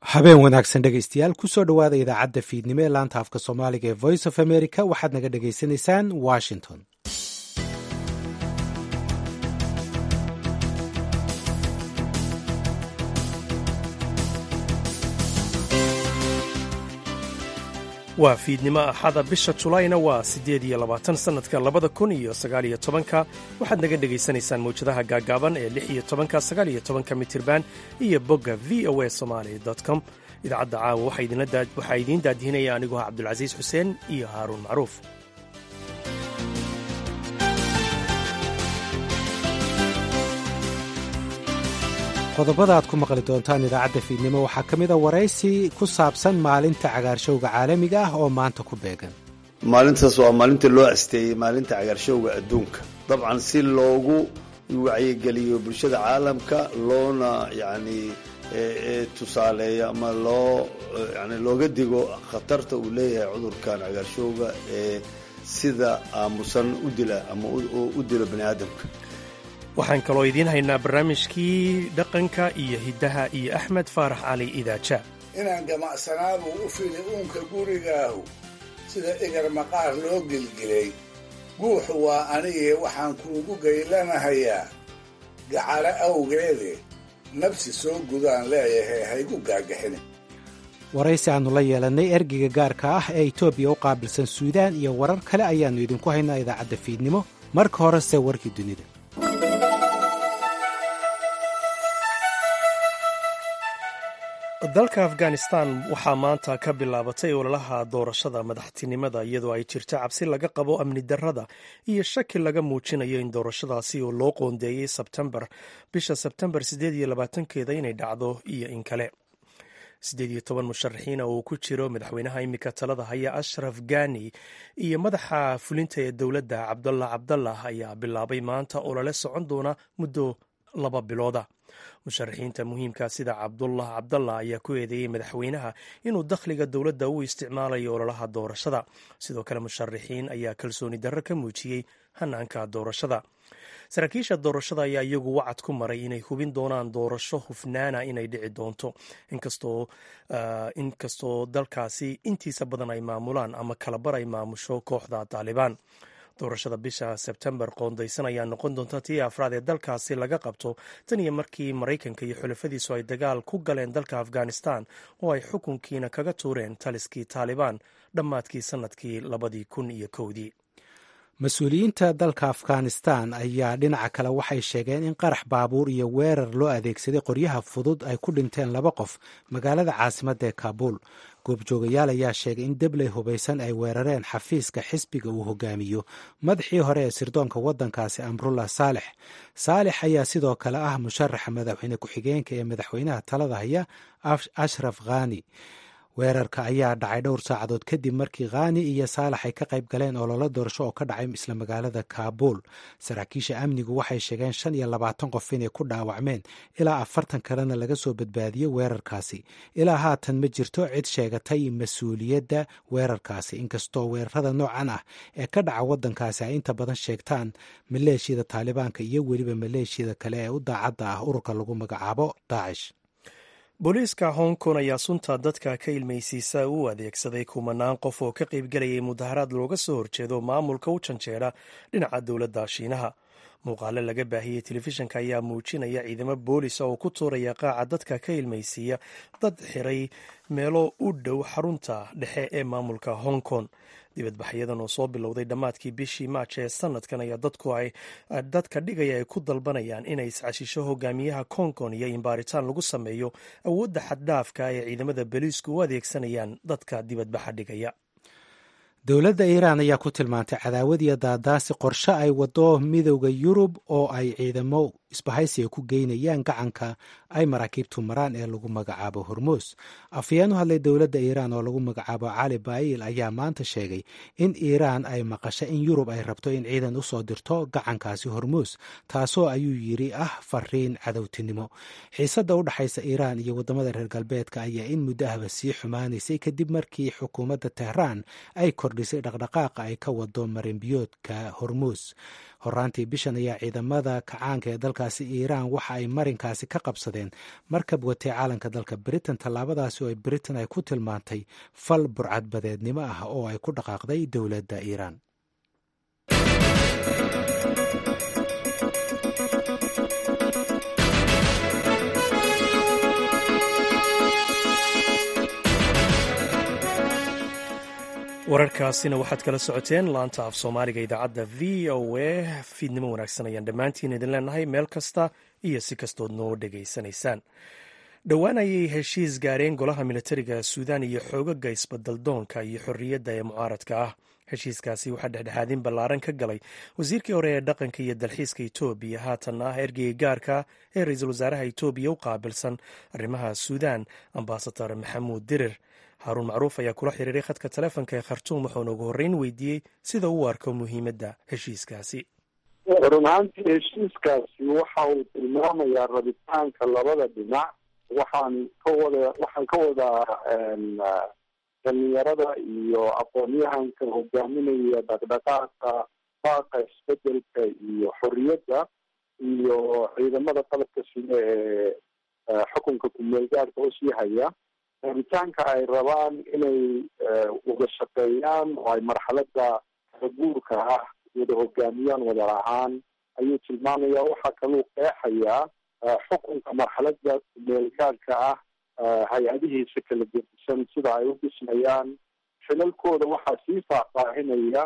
habeen wanaagsan dhegaystayaal kusoo dhowaada idaacadda fiidnimo ee laanta afka soomaaliga ee voice of america waxaad naga dhagaysanaysaan washington waa fiidnimo axada bisha julayna waa siddeed iyo labaatan sannadka labada kun iyo sagaal iyo tobanka waxaad naga dhegaysanaysaan mawjadaha gaagaaban ee lix iyo tobanka sagaal iyo tobanka mitirban iyo bogga v o a somaali com idaacadda caawa waxaa idiin daadihinaya aniguha cabdulcasiis xuseen iyo haaruun macruuf qodobada aad ku maqli doontaan idaacadda fiidnimo waxaa ka mid a waraysi ku saabsan maalinta cagaarshowga caalamiga ah oo maanta ku beegan maalintaas waa maalinta loo asteeyey maalinta cagaarshowga adduunka dabcan si loogu wacyigeliyo bulshada caalamka loona yacni tusaaleeyo ama loo yani looga digo khatarta uu leeyahay cudurkan cagaarshowga ee sida aamusan u dila ama u dilo bani aadamka waxaan kaloo idiin haynaa barnaamijkii dhaqanka iyo hiddaha iyo axmed faarax cali idaaja inaan gamacsanaadu u fili uunka gurigaahu sida egar maqaar loo gelgelay guuxu waa anigee waxaan kuugu gaylanahayaa gacalo awgeede nabsi soo gudaan leeyahay haygu gaagaxin waraysi aannu la yeelannay ergeyga gaarka ah ee etoobiya u qaabilsan suudaan iyo warar kale ayaannu idinku haynaa idaacadda fiidnimo marka horese warkii dunida dalka afghanistan waxaa maanta ka bilaabatay ololaha doorashada madaxtinimada iyadoo ay jirto cabsi laga qabo amni darrada iyo shaki laga muujinayo in doorashadaasi oo loo qoondeeyey sebtembar bisha sebtembar siddeed iyo labaatankeeda inay dhacdo iyo in kale siddeed iyo toban musharaxiina oo uu ku jiro madaxweynaha imika talada haya ashraf gani iyo madaxa fulinta ee dowladda cabdallah cabdallah ayaa bilaabay maanta olole socon doona muddo laba bilooda musharaxiinta muhiimka sida cabdullah cabdallah ayaa ku eedeeyey madaxweynaha inuu dakhliga dowladda u isticmaalayo ololaha doorashada sidoo kale musharaxiin ayaa kalsooni darro ka muujiyey hanaanka doorashada saraakiisha doorashada ayaa iyagu wacad ku maray inay hubin doonaan doorasho hufnaana inay dhici doonto inkastoo dalkaasi intiisa badan ay maamulaan ama kalabar ay maamusho kooxda taalibaan doorashada bisha sebtembar qoondaysan ayaa noqon doonta tii afraad ee dalkaasi laga qabto tan iyo markii maraykanka iyo xulafadiisu ay dagaal ku galeen dalka afghanistan oo ay xukunkiina kaga tuureen taliskii taalibaan dhammaadkii sannadkii labadii kun iyo kowdii mas-uuliyiinta dalka afghanistan ayaa dhinaca kale waxay sheegeen in qarax baabuur iyo weerar loo adeegsaday qoryaha fudud ay ku dhinteen laba qof magaalada caasimadda ee kaabuul goobjoogayaal ayaa sheegay in debley hubaysan ay weerareen xafiiska xisbiga uu hogaamiyo madaxii hore ee sirdoonka waddankaasi amrullah saalex saalex ayaa sidoo kale ah musharaxa madaxweyne ku-xigeenka ee madaxweynaha talada haya ashraf khani weerarka ayaa dhacay dhowr saacadood kadib markii khani iyo saalax ay ka qayb galeen ololo doorasho oo ka dhacay isla magaalada kaabuul saraakiisha amnigu waxay sheegeen shan iyo labaatan qof inay ku dhaawacmeen ilaa afartan kalena laga soo badbaadiyey weerarkaasi ilaa haatan ma jirto cid sheegatay mas-uuliyadda weerarkaasi inkastoo weerarada noocan ah ee ka dhaca waddankaasi ay inta badan sheegtaan maleeshiyada taalibaanka iyo weliba maleeshiyada kale ee u daacadda ah ururka lagu magacaabo daacish booliiska hong kong ayaa sunta dadka ka ilmaysiisa u adeegsaday kumanaan qof oo ka qaybgelayay mudaharaad looga soo horjeedo maamulka u janjeera dhinaca dowladda shiinaha muuqaale laga baahiyey telefishinka ayaa muujinaya ciidamo boolisa oo ku tuuraya qaaca dadka ka ilmaysiiya dad xiray meelo u dhow xarunta dhexe ee maamulka hong kong dibadbaxyadan oo soo bilowday dhammaadkii bishii maaj ee sanadkan ayaa dadka dhigaya ay ku dalbanayaan inay iscashisho hogaamiyaha kong kong iyo in baaritaan lagu sameeyo awoodda xaddhaafka ee ciidamada boliisku u adeegsanayaan dadka dibadbaxa dhigaya dowladda iiraan ayaa ku tilmaantay cadaawad iyo daadaasi qorshe ay wado midowda yurub oo ay ciidamo isbahaysiga ku geynayaan gacanka ay maraakiibtu maraan ee lagu magacaabo hormuus afhayeen u hadlay dowladda iiraan oo lagu magacaabo cali baayil ayaa maanta sheegay in iiraan ay maqasho in yurub ay rabto in ciidan usoo dirto gacankaasi hormuus taasoo ayuu yiri ah fariin cadowtinimo xiisadda u dhexaysa iiraan iyo waddamada reer galbeedka ayaa in muddo ahba sii xumaanaysay kadib markii xukuumadda tehraan ay kordhisay dhaqdhaqaaqa ay ka wado marinbiyoodka hormuus horaantii bishan ayaa ciidamada kacaanka ee dalka dalkaasi iiraan waxa ay marinkaasi ka qabsadeen markab watay caalanka dalka britain tallaabadaasi oo britain ay ku tilmaantay fal burcadbadeednimo ah oo ay ku dhaqaaqday dowladda iiraan wararkaasina waxaad kala socoteen laanta af soomaaliga idaacadda v o a fiidnimo wanaagsan ayaan dhammaantiin idin leenahay meel kasta iyo si kastood noo dhegaysanaysaan dhowaan ayay heshiis gaareen golaha militariga suudaan iyo xoogaga isbadaldoonka iyo xorriyadda ee mucaaradka ah heshiiskaasi waxaa dhexdhexaadin ballaaran ka galay wasiirkii hore ee dhaqanka iyo dalxiiska etoobiya haatan ah ergeyga gaarka ee ra-iisul wasaaraha etoobiya u qaabilsan arrimaha suudaan ambasador maxamuud dirir haaruun macruuf ayaa kula xiriiray khadka taleefonka ee khartuum wuxuuna ugu horreyn weydiiyey sida uu arko muhiimadda heshiiskaasi run ahaantii heshiiskaasi waxa uu tilmaamayaa rabitaanka labada dhinac waxaan ka wada waxaan ka wadaa dhalinyarada iyo aqoon-yahanka hogaaminaya dhaqdhaqaaqa baaqa isbedelka iyo xorriyadda iyo ciidamada qalabka sida ee xukunka ku-meelgaadhka u sii haya rabitaanka ay rabaan inay wada shaqeeyaan oo ay marxaladda guurka ah wada hogaamiyaan wada lahaan ayuu tilmaamaya waxaa kaluu qeexayaa xukunka marxaladda ku-meelgaadhka ah hay-adihiisa kala gedisan sida ay u dhismayaan xilalkooda waxaa sii faahfaahinaya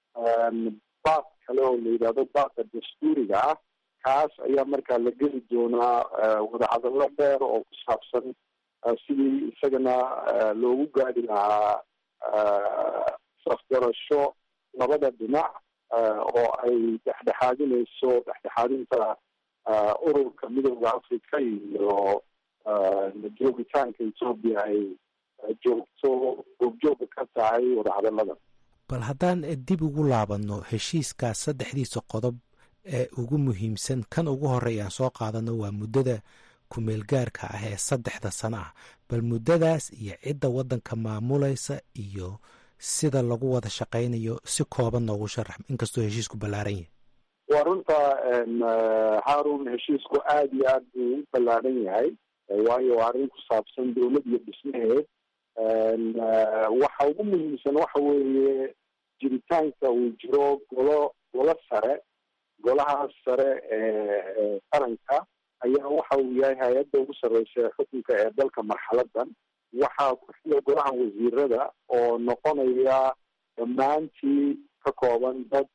baaq kale oo la yidhahdo baaqa dastuuriga ah kaas ayaa markaa la geli doonaa wadahadallo dheer oo ku saabsan sidii isagana loogu gaadi lahaa safgarasho labada dhinac oo ay dhexdhexaadinayso dhexdhexaadinta ururka midooda africa iyo joogitaanka etoobiya ay joogto goobjooga ka tahay wadahadallada bal haddaan dib ugu laabanno heshiiskaas saddexdiisa qodob ee ugu muhiimsan kan ugu horey aan soo qaadano waa muddada ku-meelgaarka ah ee saddexda sano ah bal muddadaas iyo cidda waddanka maamulaysa iyo sida lagu wada shaqaynayo si kooban noogu sharax inkastoo heshiisku ballaaran yahay waa runta haarun heshiisku aada iyo aad buu u ballaaran yahay waayo waa arrin ku saabsan dowlad iyo dhismaheed waxa ugu muhiimsan waxa weeye jiritaanka uu jiro golo golo sare golahaas sare ee qaranka ayaa waxa uu yahay hay-adda ugu sarreysa ee xukunka ee dalka marxaladan waxaa ku xiga golaha wasiirada oo noqonaya dhammaantii ka kooban dad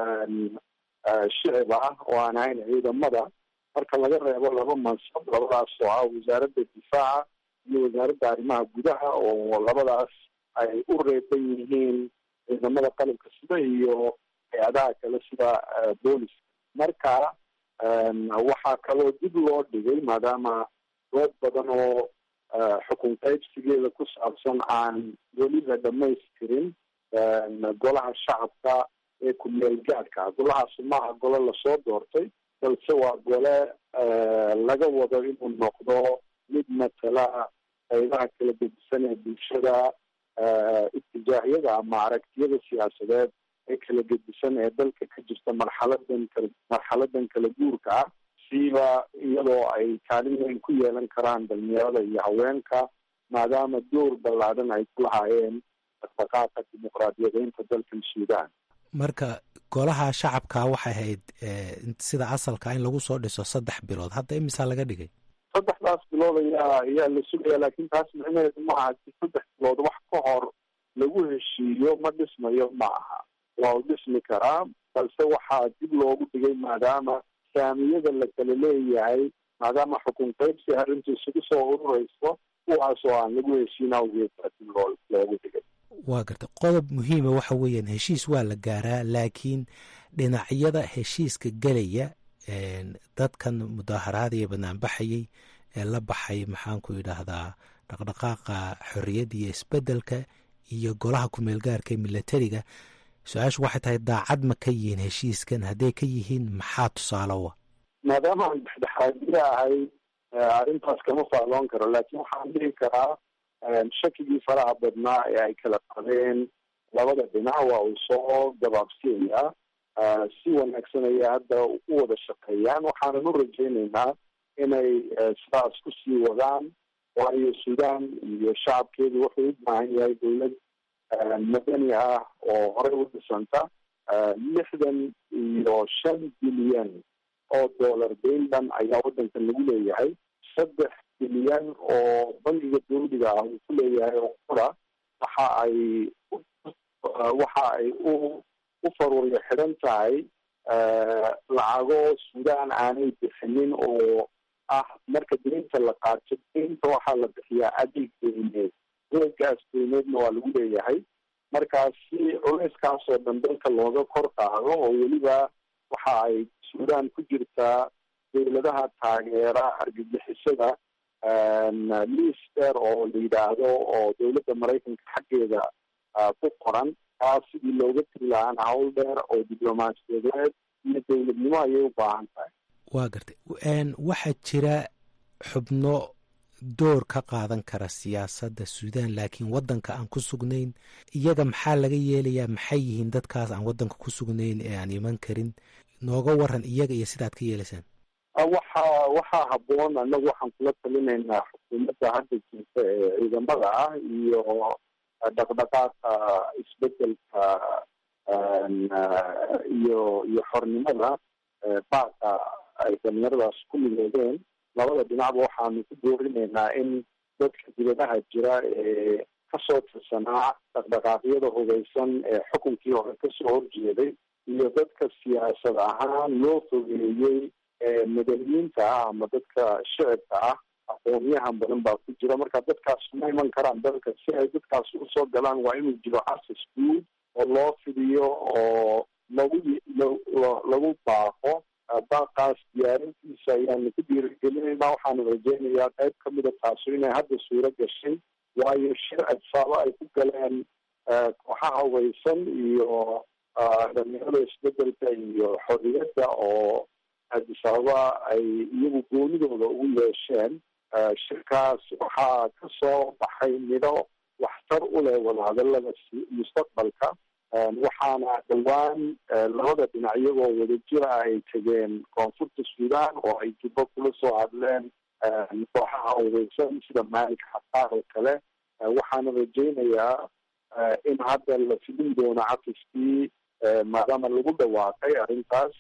shicib ah oo aan ahayn ciidamada marka laga reebo laba mansab labadaas oo ah wasaaradda difaaca iyo wasaaradda arrimaha gudaha oo labadaas ay u reeban yihiin ciidamada qalabka sida iyo hay-adaha kale sida booliska marka waxaa kaloo dib loo dhigay maadaama dood badan oo xukun qaybsigeeda ku saabsan aan weli la dhamaystirin golaha shacabka ee ku-meel gaadhka golahaas maaha gole lasoo doortay balse waa gole laga wado inuu noqdo mid matala qaybaha kala gedisan ee bulshada itijaahyada ama aragtiyada siyaasadeed ee kala gedisan ee dalka ka jirta marxaladan kala marxaladan kala guurka ah siiba iyadoo ay kaalin weyn ku yeelan karaan dhalinyarada iyo haweenka maadaama door ballaadhan ay ku lahaayeen dhaqdhaqaaqa dimuqraadiyadeynta dalkan suudaan marka golaha shacabka waxay ahayd sida asalka in lagu soo dhiso saddex bilood hadda imisaa laga dhigay saddexdaas bilood ayaa ayaa la sugaya laakiin taas micnaheedu ma aha si saddex bilood wax ka hor lagu heshiiyo ma dhismayo ma aha waa u dhismi karaa balse waxaa dib loogu dhigay maadaama saamiyada la kala leeyahay maadaama xukun qaybsi arrintu isugu soo ururayso kuwaas oo aan lagu heshiin awgeed baa dib loo loogu dhigay waa garta qodob muhiima waxa weeyaan heshiis waa la gaaraa laakiin dhinacyada heshiiska gelaya dadkan mudaaharaada iyo banaanbaxayay ee la baxay maxaanku yidhaahdaa dhaqdhaqaaqa xorriyadda iyo isbeddelka iyo golaha ku-meelgaarka ee milatariga su-aashu waxay tahay daacad ma ka yihiin heshiiskan hadday ka yihiin maxaa tusaalowa maadaama aan dhexdhexaadiya ahay arrintaas kama fahloon karo laakiin waxaan dhihi karaa shakigii faraha badnaa ee ay kala qabeen labada dhinac waa uu soo gabaabsiyayaa si wanaagsan ayay hadda u wada shaqeeyaan waxaanan u rajaynaynaa inay sidaas kusii wadaan waayo suudaan iyo shacabkeedu wuxuu u baahan yahay dowlad madani ah oo horey u dhisanta lixdan iyo shan bilyan oo dollar dayndan ayaa waddankan lagu leeyahay saddex bilyan oo bangiga dawliga ah uu ku leeyahay oo qura waxa ay waxa ay u u faruuryo xidhan tahay lacago suudaan aanay bixinin oo ah marka deynta la qaato deynta waxaa la bixiyaa adeeg deyneed adeegaas deyneedna waa lagu leeyahay markaas si culeyskaasoo dhan dalka looga kor qaado oo weliba waxa ay suudaan ku jirtaa dowladaha taageera argagixisada liis dheer oo la yidhaahdo oo dowladda maraykanka xaggeeda ku qoran taas sidii looga tiri lahaan hawl dheer oo diblomaasiyadeed iyo dowladnimo ayay u baahan tahay waa gartay waxaa jira xubno door ka qaadan kara siyaasadda suudaan laakiin waddanka aan ku sugnayn iyaga maxaa laga yeelayaa maxay yihiin dadkaas aan waddanka ku sugnayn ee aan iman karin nooga waran iyaga iyo sidaad ka yeelaysaan waxa waxaa habboon annagu waxaan kula talinaynaa xukuumadda hadda jirta ee ciidamada ah iyo dhaqdhaqaaqa isbedelka iyo iyo xornimada baaqa ay dhalinyaradaas ku midoodeen labada dhinacba waxaanu ku doorinaynaa in dadka dibadaha jira ee kasoo tirsanaa dhaqdhaqaaqyada hubeysan ee xukunkii hore kasoo horjeeday iyo dadka siyaasad ahaan loo fogeeyey ee madaniyiinta ah ama dadka shicibka ah aqoonyahan badan baa ku jira marka dadkaas ma iman karaan dalka si ay dadkaas usoo galaan waa inuu jiro access guud oo loo fidiyo oo lagu lagu baaqo baaqaas diyaarintiisa ayaanu ku dhiirigelinaynaa waxaanu rajeynayaa qayb kamida taasu inay hadda suuro gashay waayo shir adsaabo ay ku galeen kooxaha hubeysan iyo dhalinyarada isbedelka iyo xorriyadda oo adisababa ay iyagu goonidooda ugu yeesheen shirkaas waxaa kasoo baxay midho waxtar u leh wadahadalada mustaqbalka waxaana dhowaan labada dhinac iyagoo wadajira ay tegeen koonfurta suudaan oo ay jubbo kula soo hadleen kooxaha hubeysan sida maalinka xasaar oo kale waxaana rajeynayaa in hadda la fidin doono cafiskii maadaama lagu dhawaaqay arrintaas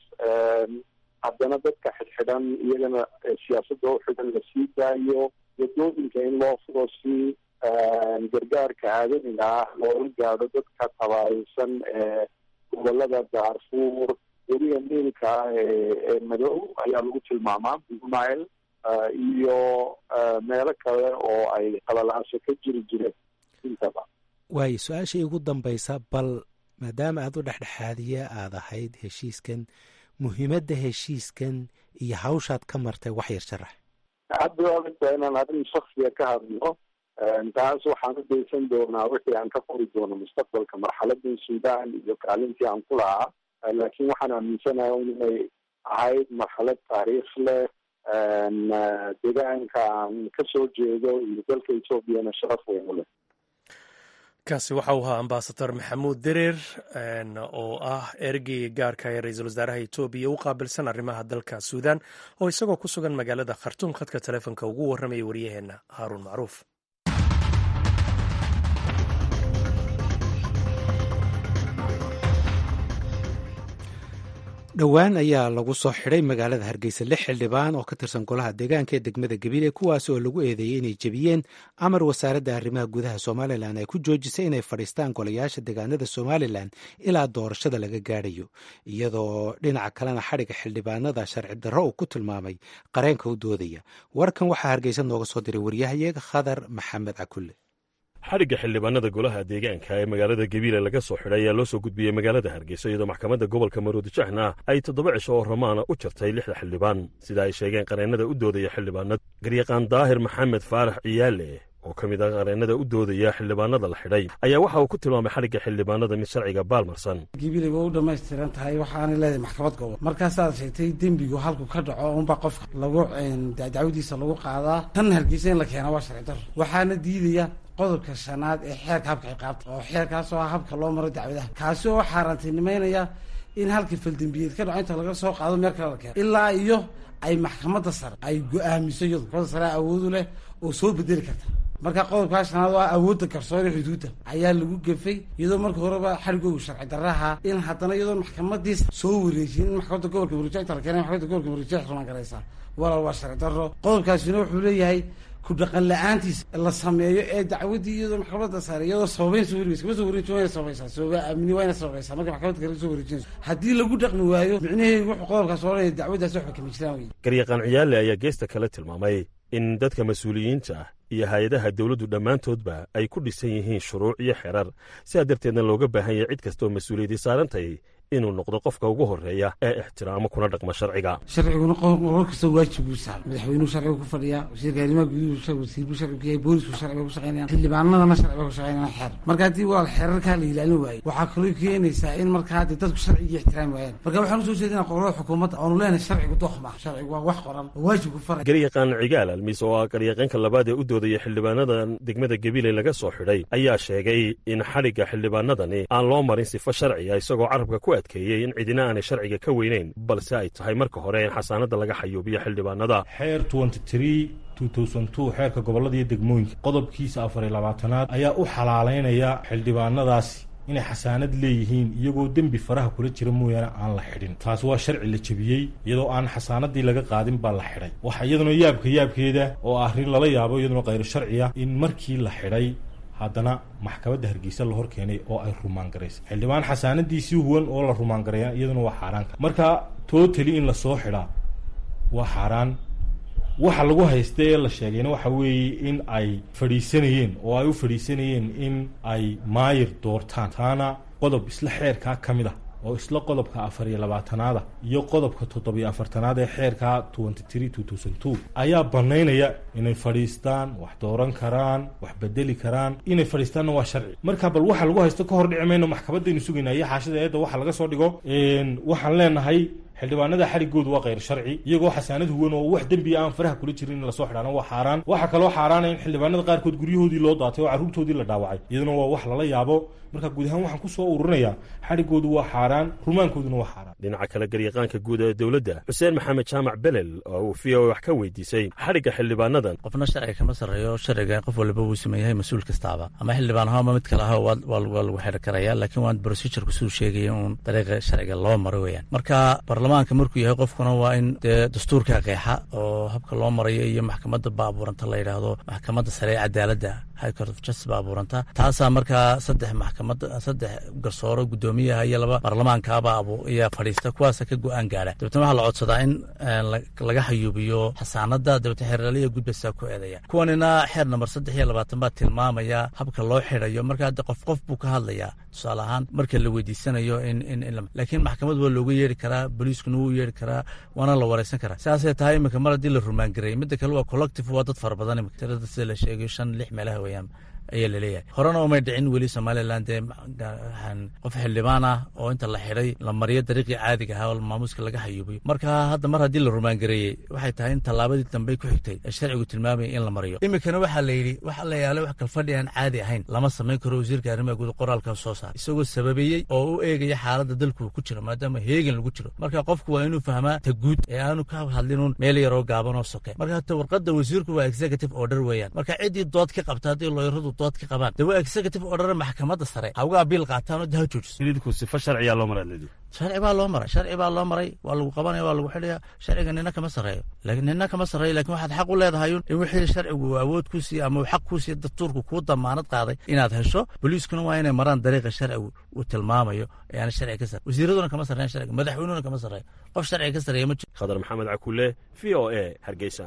haddana dadka xidxidhan iyagana siyaasadda u xidhan lasii daayo wadooyinka in loo furo si gargaarka aadamiga ah loola gaadho dadka tabaareysan ee gobolada daarfuur weliga niilka ah ee madow ayaa lagu tilmaamaa bumail iyo meelo kale oo ay qalalaaso ka jiri jireen intaba waayo su-aasha ugu dambaysa bal maadaama aada u dhexdhexaadiye aada ahayd heshiiskan muhiimadda heshiiskan iyo hawshaad ka martay wax yar sharax hadda adagta inaan arrin shaksiga ka hadlo taas waxaan u daysan doonaa wixii aan ka qori doono mustaqbalka marxaladii suudaan iyo kaalintii aan ku lahaa laakiin waxaan aaminsanahay inay ahayd marxalad taariikh leh deegaanka aan kasoo jeedo iyo dalka ethoobiana sharaf weyn u leh kaasi waxa uu ahaa ambasador maxamuud dereer oo ah ergey gaarka ee ra-iisul wasaaraha etoobiya u qaabilsan arrimaha dalka suudan oo isagoo ku sugan magaalada khartuum khadka taleefonka ugu warramaya waryaheena haaruun macruuf dhowaan ayaa lagu soo xidhay magaalada hargeysa lix xildhibaan oo ka tirsan golaha deegaanka ee degmada gabiile kuwaas oo lagu eedeeyey inay jebiyeen amar wasaaradda arrimaha gudaha somalilan ay ku joojisay inay fadhiistaan golayaasha deegaanada somalilan ilaa doorashada laga gaadhayo iyadoo dhinaca kalena xadhiga xildhibaanada sharci darro uu ku tilmaamay qareenka u doodaya warkan waxaa hargeysa nooga soo diray waryahayeega khadar maxamed cakulle xadhigga xildhibaanada golaha deegaanka ee magaalada gabiile laga soo xidhay ayaa loo soo gudbiyey magaalada hargeysa iyadoo maxkamadda gobolka maroodijahna ay toddoba cisho oo ramaana u jartay lixda xildhibaan sida ay sheegeen qareennada u doodaya xildhibaanada garyaqaan daahir maxamed faarax ciyaale oo ka mid ah qareennada u doodaya xildhibaanada la xidhay ayaa waxa uu ku tilmaamay xadhigga xildhibaanada mid sharciga baalmarsan gabiile waa u dhammaystiran tahay waxaanay leedahay maxkamad gobol markaasaad sheegtay dembigu halku ka dhaco unba qofka lagu dacwadiisa lagu qaadaa tan hargeysa in la keena waa sharci daro waxaana diidaya qodobka shanaad ee xeerka habka ciqaabta oo xeerkaasoo ah habka loo maro dacwadaha kaasi oo xaaraantinimeynaya in halkii faldembiyeed ka dhaco inta laga soo qaado meel kale la keeno ilaa iyo ay maxkamadda sare ay go-aamiso iyadu maxkamadda sare awoodu leh oo soo bedeli karta marka qodobkaa shanaad waa awoodda garsoore xuduudda ayaa lagu gefay iyadoo marka horeba xarigoogu sharci darraha in haddana iyadoo maxkamadiis soo wareejin in maxkamadda gobolka murujec inta la keenay maxkamadda gobolka murujec rumaan garaysaa walaal waa sharci darro qodobkaasina wuxuu leeyahay ku dhaqan la-aantiisa la sameeyo ee dacwadii iyadoo maxkamadda sare iyadoo sababeyn soo wareegeysa kama soo wareejin wayna sababaysaa sababa amni wayna sababaysaa marka maxkamadda kale soo wareejinayso haddii lagu dhaqmi waayo micnaheedu wuxuu qodobkaas odhanaya dacwaddaasi waxba kama jiraan wey garyaqaan ciyaale ayaa geesta kale tilmaamay in dadka mas-uuliyiinta ah iyo hay-adaha dowladdu dhammaantoodba ay ku dhisan yihiin shuruuc iyo xerar sidaa darteedna looga baahan yahay cid kastaoo mas-uuliyadii saarantahay inuu noqdo qofka ugu horreeya ee ixtiraamo kuna dhaqma sharciga sharciguna qolol kasta waajib buu saaray madaxweynuhu sharciga ku fadhiyaa wasiirka arrimaha guduhu wasiirbu sharciga ku yahay boolisku sharciga ku shaqeynayaan xildhibaanadana sharciga ku shaqeynayaan xeer marka haddii waa xeerarkaa la ilaalin waayo waxaa kaloo keenaysaa in markaa haddii dadku sharcigii ixtiraami waayaan marka waxaan usoo jeedinaa qolada xukuumadda oonu leenahay sharcigu doq ma sharcigu waa wax qoran oo waajib ku faray garyaqaan cigaal almiis oo ah garyaqaanka labaad ee u doodaya xildhibaanadan degmada gabiley laga soo xidhay ayaa sheegay in xadhigga xildhibaanadani aan loo marin sifo sharciga isagoo carabka ku adkeeyey in cidina aanay sharciga ka weyneyn balse ay tahay marka hore in xasaanada laga xayuubiyo xildhibaanada xeer xeerka gobolada iyo degmooyinka qodobkiisa afar iyo labaatanaad ayaa u xalaaleynaya xildhibaanadaasi inay xasaanad leeyihiin iyagoo dembi faraha kula jira mooyaane aan la xidhin taasi waa sharci la jebiyey iyadoo aan xasaanadii laga qaadin baa la xidhay waxa iyaduna yaabka yaabkeeda oo arrin lala yaabo iyaduna khayro sharciya in markii la xidhay haddana maxkamadda hargeysa la hor keenay oo ay rumaan garaysay xildhibaan xasaanadiisii huwan oo la rumaan gareeya iyaduna waa xaaraanka marka tootali in lasoo xidhaa waa xaaraan waxa lagu haysta ee la sheegayna waxa weeye in ay fadhiisanayeen oo ay u fadhiisanayeen in ay maayir doortaan taana qodob isla xeerkaa ka mid ah oo isla qodobka afar iyo labaatanaada iyo qodobka toddobiyo afartanaad ee xeerka twenty three two thousand two ayaa banaynaya inay fadhiistaan wax dooran karaan wax bedeli karaan inay fadhiistaanna waa sharci marka bal waxa lagu haysto ka hor dhici mayno maxkamadaynu sugayna iyo xaashida eedda waxa laga soo dhigo waxaan leenahay xildhibaanada xarigoodu waa khayr sharci iyagoo xasaanad huwan oo wax dembiya aan faraha kula jirin in lasoo xidhaana waa xaaraan waxaa kaloo xaaraana in xildhibaanada qaarkood guryahoodii loo daatay oo carruurtoodii la dhaawacay iyaduna waa wax lala yaabo marka guud ahaan waxaan kusoo ururinayaa xarigoodu waa xaaraan rumaankooduna waa xaaraan dhinaca kale garyaqaanka guud ee dowladda xuseen maxamed jaamac belel oo uu v o wax ka weydiisay xadhigga xildhibaanadan qofna sharciga kama sarreeyo sharciga qof waliba wuu sameeyahay mas-uul kastaaba ama xildhibaan aho ama mid kale aho waa lagu xidhi karaya laakiin waan procedurku siduu sheegaya uun dariiqa sharciga loo maro weeyaan marka baarlamaanka markuu yahay qofkuna waa in dee dastuurka qeexa oo habka loo marayo iyo maxkamadda baabuuranta la yidhaahdo maxkamadda sare ee cadaaladda high court of justice baabuuranta taasaa markaa saddex maxkamad saddex garsooro guddoomiyaha iyo laba baarlamaankaaba abu ayaa fadhiista kuwaasa ka go-aan gaara dabeetna waxaa la codsadaa in laga xayuubiyo xasaanada dabeetna xeeraliya gudbaysaa ku eedaya kuwanina xeer namber saddex iyo labaatan baa tilmaamaya habka loo xidhayo marka hadde qof qof buu ka hadlayaa tusaale ahaan marka la weydiisanayo in in laakiin maxkamad waa looga yeeri karaa boliiskuna wuu yeeri karaa waana la wareysan karaa sidaasay tahay iminka mar haddii la rumaangareeyay midda kale waa collective waa dad fara badan imika tirada sida la sheegayo shan lix meelaha weeyaan ayaa laleeyahay horena umay dhicin weli somalilan dee qof xildhibaan ah oo inta la xidhay la mariyo dariiqii caadiga ahaa oo maamuuska laga xayuubiyo marka hadda mar haddii la rumaangareeyey waxay tahay in tallaabadii dambe ku xigtay ee sharcigu tilmaamaya in la mariyo iminkana waxaa la yidhi waxa la yaala wax kalfadhi aan caadi ahayn lama samayn karo wasiirka arrimaha guud qoraalkan soo saar isagoo sababeeyey oo u eegaya xaaladda dalku ku jiro maadaama heegan lagu jiro marka qofku waa inuu fahmaa ta guud ee aanu ka hadlinuun meel yaroo gaaban oo soke marka hata warqadda wasiirku waa executive order weeyaan marka ciddii dood ka qabta haddii looyaradu dood ka qabaan de waa executive order maxkamadda sare ha uga abiil qaataan oo daha joojiso idinku sifa sharciyaa loo maraa leedi sharci baa loo maray sharci baa loo maray waa lagu qabanaya waa lagu xidhaya sharciga nina kama sarreeyo laakiin nina kama sarreeyo lakin waxaad xaq u leedahay in wixii sharcigu awood ku siiye ama uu xaq ku siiye dastuurku kuu damaanad qaaday inaad hesho boliiskuna waa inay maraan dariiqa sharcigu uu tilmaamayo ee aan sharciga ka sarreyn wasiiraduna kama sarreyn sharciga madaxweynuhuna kama sarreeyo qof sharciga ka sarreeya ma jiro khadar maxamed cakule v o a hargeysa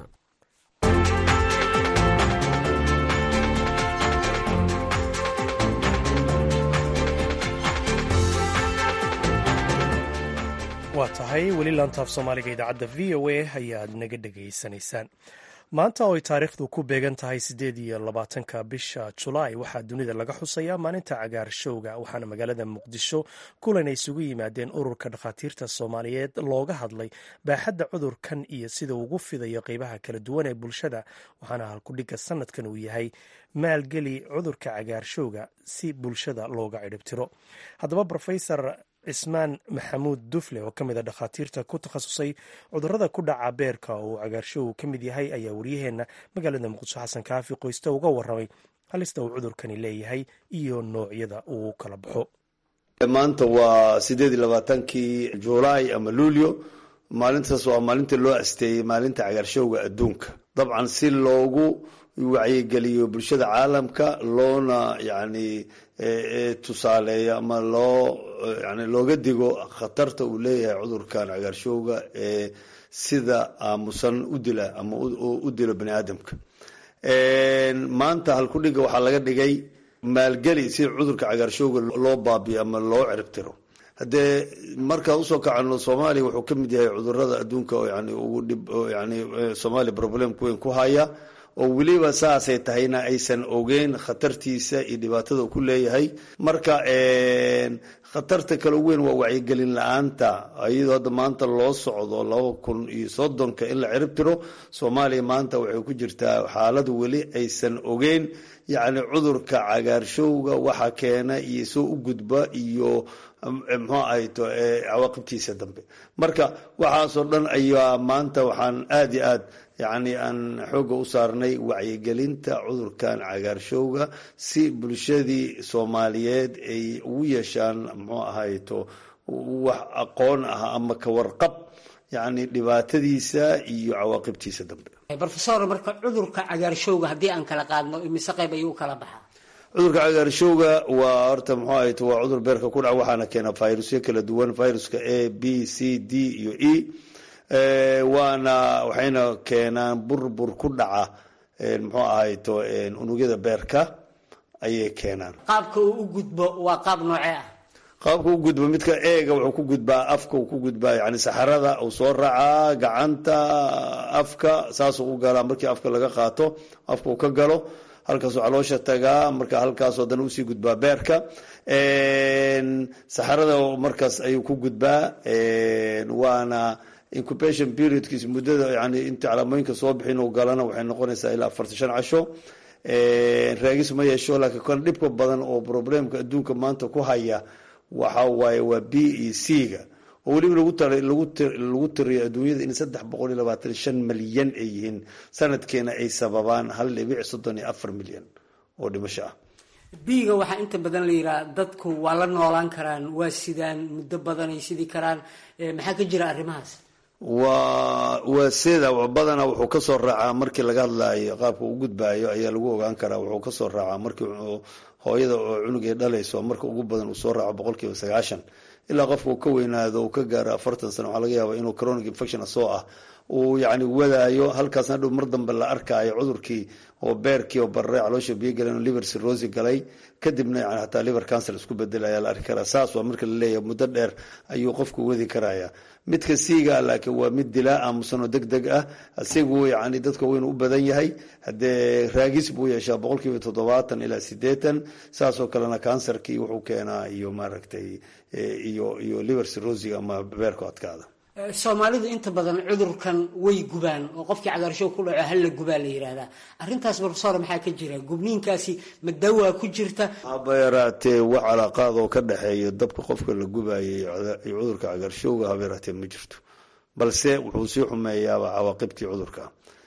waa tahay weli laantaaf soomaaliga idaacadda v o a ayaad naga dhegaysanaysaan maanta oo ay taariikhdu ku beegan tahay siddeed iyo labaatanka bisha julaay waxaa dunida laga xusayaa maalinta cagaarshowga waxaana magaalada muqdisho kulan ay isugu yimaadeen ururka dhakhaatiirta soomaaliyeed looga hadlay baaxadda cudurkan iyo sida ugu fidayo qeybaha kala duwan ee bulshada waxaana halkudhigga sanadkan uu yahay maalgeli cudurka cagaarshowga si bulshada looga cidhibtiro haddaba rofesor cismaan maxamuud dufle oo ka mid a dhakhaatiirta ku takhasusay cudurrada ku dhaca beerka oo cagaarshowgu ka mid yahay ayaa waryaheenna magaalada muqdisho xasan kaafi qoyste uga warramay halista uu cudurkani leeyahay iyo noocyada uu kala baxo maanta waa sideed iyo labaatankii juulaay ama luulyo maalintaas waa maalinta loo asteeyey maalinta cagaarshowga adduunka dabcan si loogu wacyigeliyo bulshada caalamka loona yani tusaaleeyo ama loo yani looga digo khatarta uu leeyahay cudurkan cagaarshowga ee sida aamusan u dila ama u dilo bani aadamka maanta halkudhiga waxaa laga dhigay maalgeli si cudurka cagaarshowga loo baabiyo ama loo ciribtiro haddee markaa usoo kacano soomaaliya wuxuu ka mid yahay cudurada adduunka oo yani ugu dhib yani soomaaliya problemka weyn ku haya oo weliba saasay tahayna aysan ogeyn khatartiisa iyo dhibaatada uu ku leeyahay marka khatarta kale ugu weyn waa wacyigelin la-aanta iyadoo hadda maanta loo socdo laba kun iyo soddonka in la cirib tiro soomaaliya maanta waxay ku jirtaa xaalad weli aysan ogeyn yacni cudurka cagaarshowga waxa keena iyo soo u gudba iyo muxuu ahayto cawaaqibtiisa dambe marka waxaasoo dhan ayaa maanta waxaan aada iyo aad yacni aan xoogga u saarnay wacyigelinta cudurkan cagaarshowga si bulshadii soomaaliyeed ay ugu yeeshaan muxuu ahayto wax aqoon ah ama ka warqab yacni dhibaatadiisa iyo cawaaqibtiisa dambe rofesor marka cudurka cagaarshowga haddii aan kala qaadno imise qayb ayuu kala baxaa cudurka cagaarshowga waa horta muxuu ahayto waa cudur beerka ku dhaca waxaana keena virusyo kala duwan viruska a b c d iyo e waana waxayna keenaan burbur ku dhaca muxuu ahayto unugyada beerka ayay keenaan qaabka uu u gudbo waa qaab noocee ah qaabka u gudbo midka eega wuxuu ku gudbaa afka uu ku gudbaa yani saxarada uu soo raacaa gacanta afka saasuu u galaa markii afka laga qaato afka uu ka galo halkaasuu caloosha tagaa marka halkaas haddana usii gudbaa beerka saxarada markaas ayuu ku gudbaa waana incubation periodkiis muddada yani inta calaamooyinka soo bixin uu galana waxay noqonaysaa ilaa afartan shan casho raagis ma yeesho laakiin kan dhibka badan oo problemka adduunka maanta ku haya waxa waaye waa b e c ga oo weliba lagu tiriyo adduunyada in saddex boqol iyo labaatan shan milyan ay yihiin sanadkeena ay sababaan hal dhibic soddon iyo afar milyan oo dhimasho ah biiga waxaa inta badan la yidhaha dadku waa la noolaan karaan waa sidaan muddo badan ay sidi karaan maxaa ka jira arrimahaas waa waa sida badana wuxuu kasoo raacaa markii laga hadlaayo qaabka u gudbaayo ayaa lagu ogaan karaa wuxuu kasoo raacaa markii hooyada oo cunugay dhalayso marka ugu badan uu soo raaco boqol kiiba sagaashan ilaa qofka uu ka weynaado uu ka gaaro afartan sano waxaa laga yaaba inuu chronic infection asoo ah uu yani wadaayo halkaasna dhow mar dambe la arkaayo cudurkii oo beerkii oo barre caloosha biyo galeen oo liver cirrhosis galay kadibna yani hataa liver cancer isku bedela ayaa la arki karaa saas waa marka la leeyahay muddo dheer ayuu qofku wadi karaya midka siiga laakiin waa mid dilaa aamusan oo deg deg ah asigu yani dadka weynu u badan yahay haddee raagis buu yeeshaa boqol kiiba toddobaatan ilaa sideetan saasoo kalena cancerkii wuxuu keenaa iyo maaragtay iyo iyo liver cirrhosis ama beerku adkaada soomaalidu inta badan cudurkan way gubaan oo qofkii cagaarshow ku dhaco halla gubaa la yidhaahdaa arrintaas profesor maxaa ka jira gubniinkaasi ma dawaa ku jirta haba yaraatee wax calaaqaad oo ka dhexeeya dabka qofka la gubaayay iyo cudurka cagaarshowga haba yaraatee ma jirto balse wuxuu sii xumeeyaaba cawaaqibtii cudurka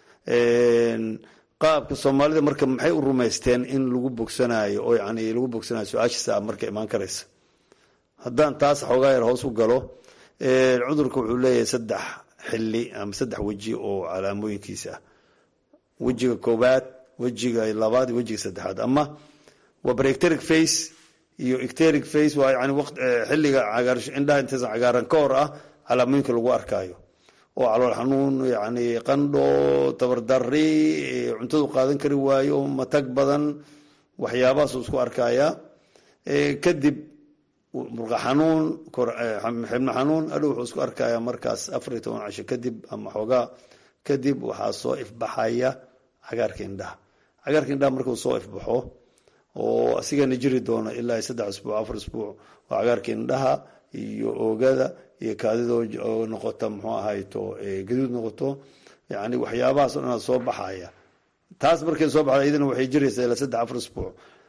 qaabka soomaalida marka maxay u rumaysteen in lagu bogsanayo oo yani lagu bogsanayo su-aashiisa ah marka imaan karaysa haddaan taas xoogaa yar hoos u galo cudurka wuxuu leeyahay saddex xili ama saddex weji oo calaamooyinkiisa ah wejiga koowaad wejiga labaad iyo wejiga saddexaad ama waa barecteric face iyo ecteric face waa yani xiliga indhaha intaysan cagaaran ka hor ah calaamooyinka lagu arkaayo oo calool xanuun yani qandho tabardari cuntadu qaadan kari waayo matag badan waxyaabahaasuu isku arkaya kadib murqa xanuun xibno xanuun adhow wuxuu isku arkaya markaas afar iyo toban casho kadib ama xoogaa kadib waxaa soo ifbaxaya cagaarka indhaha cagaarka indhaha markuu soo ifbaxo oo asigana jiri doono ilaa saddex isbuuc afar isbuuc oo cagaarka indhaha iyo oogada iyo kaadidoo oo noqota muxuu ahayto gaduud noqoto yani waxyaabahaas o dhan soo baxaya taas markay soo baxda iyadana waxay jiraysaa ilaa saddex afar isbuuc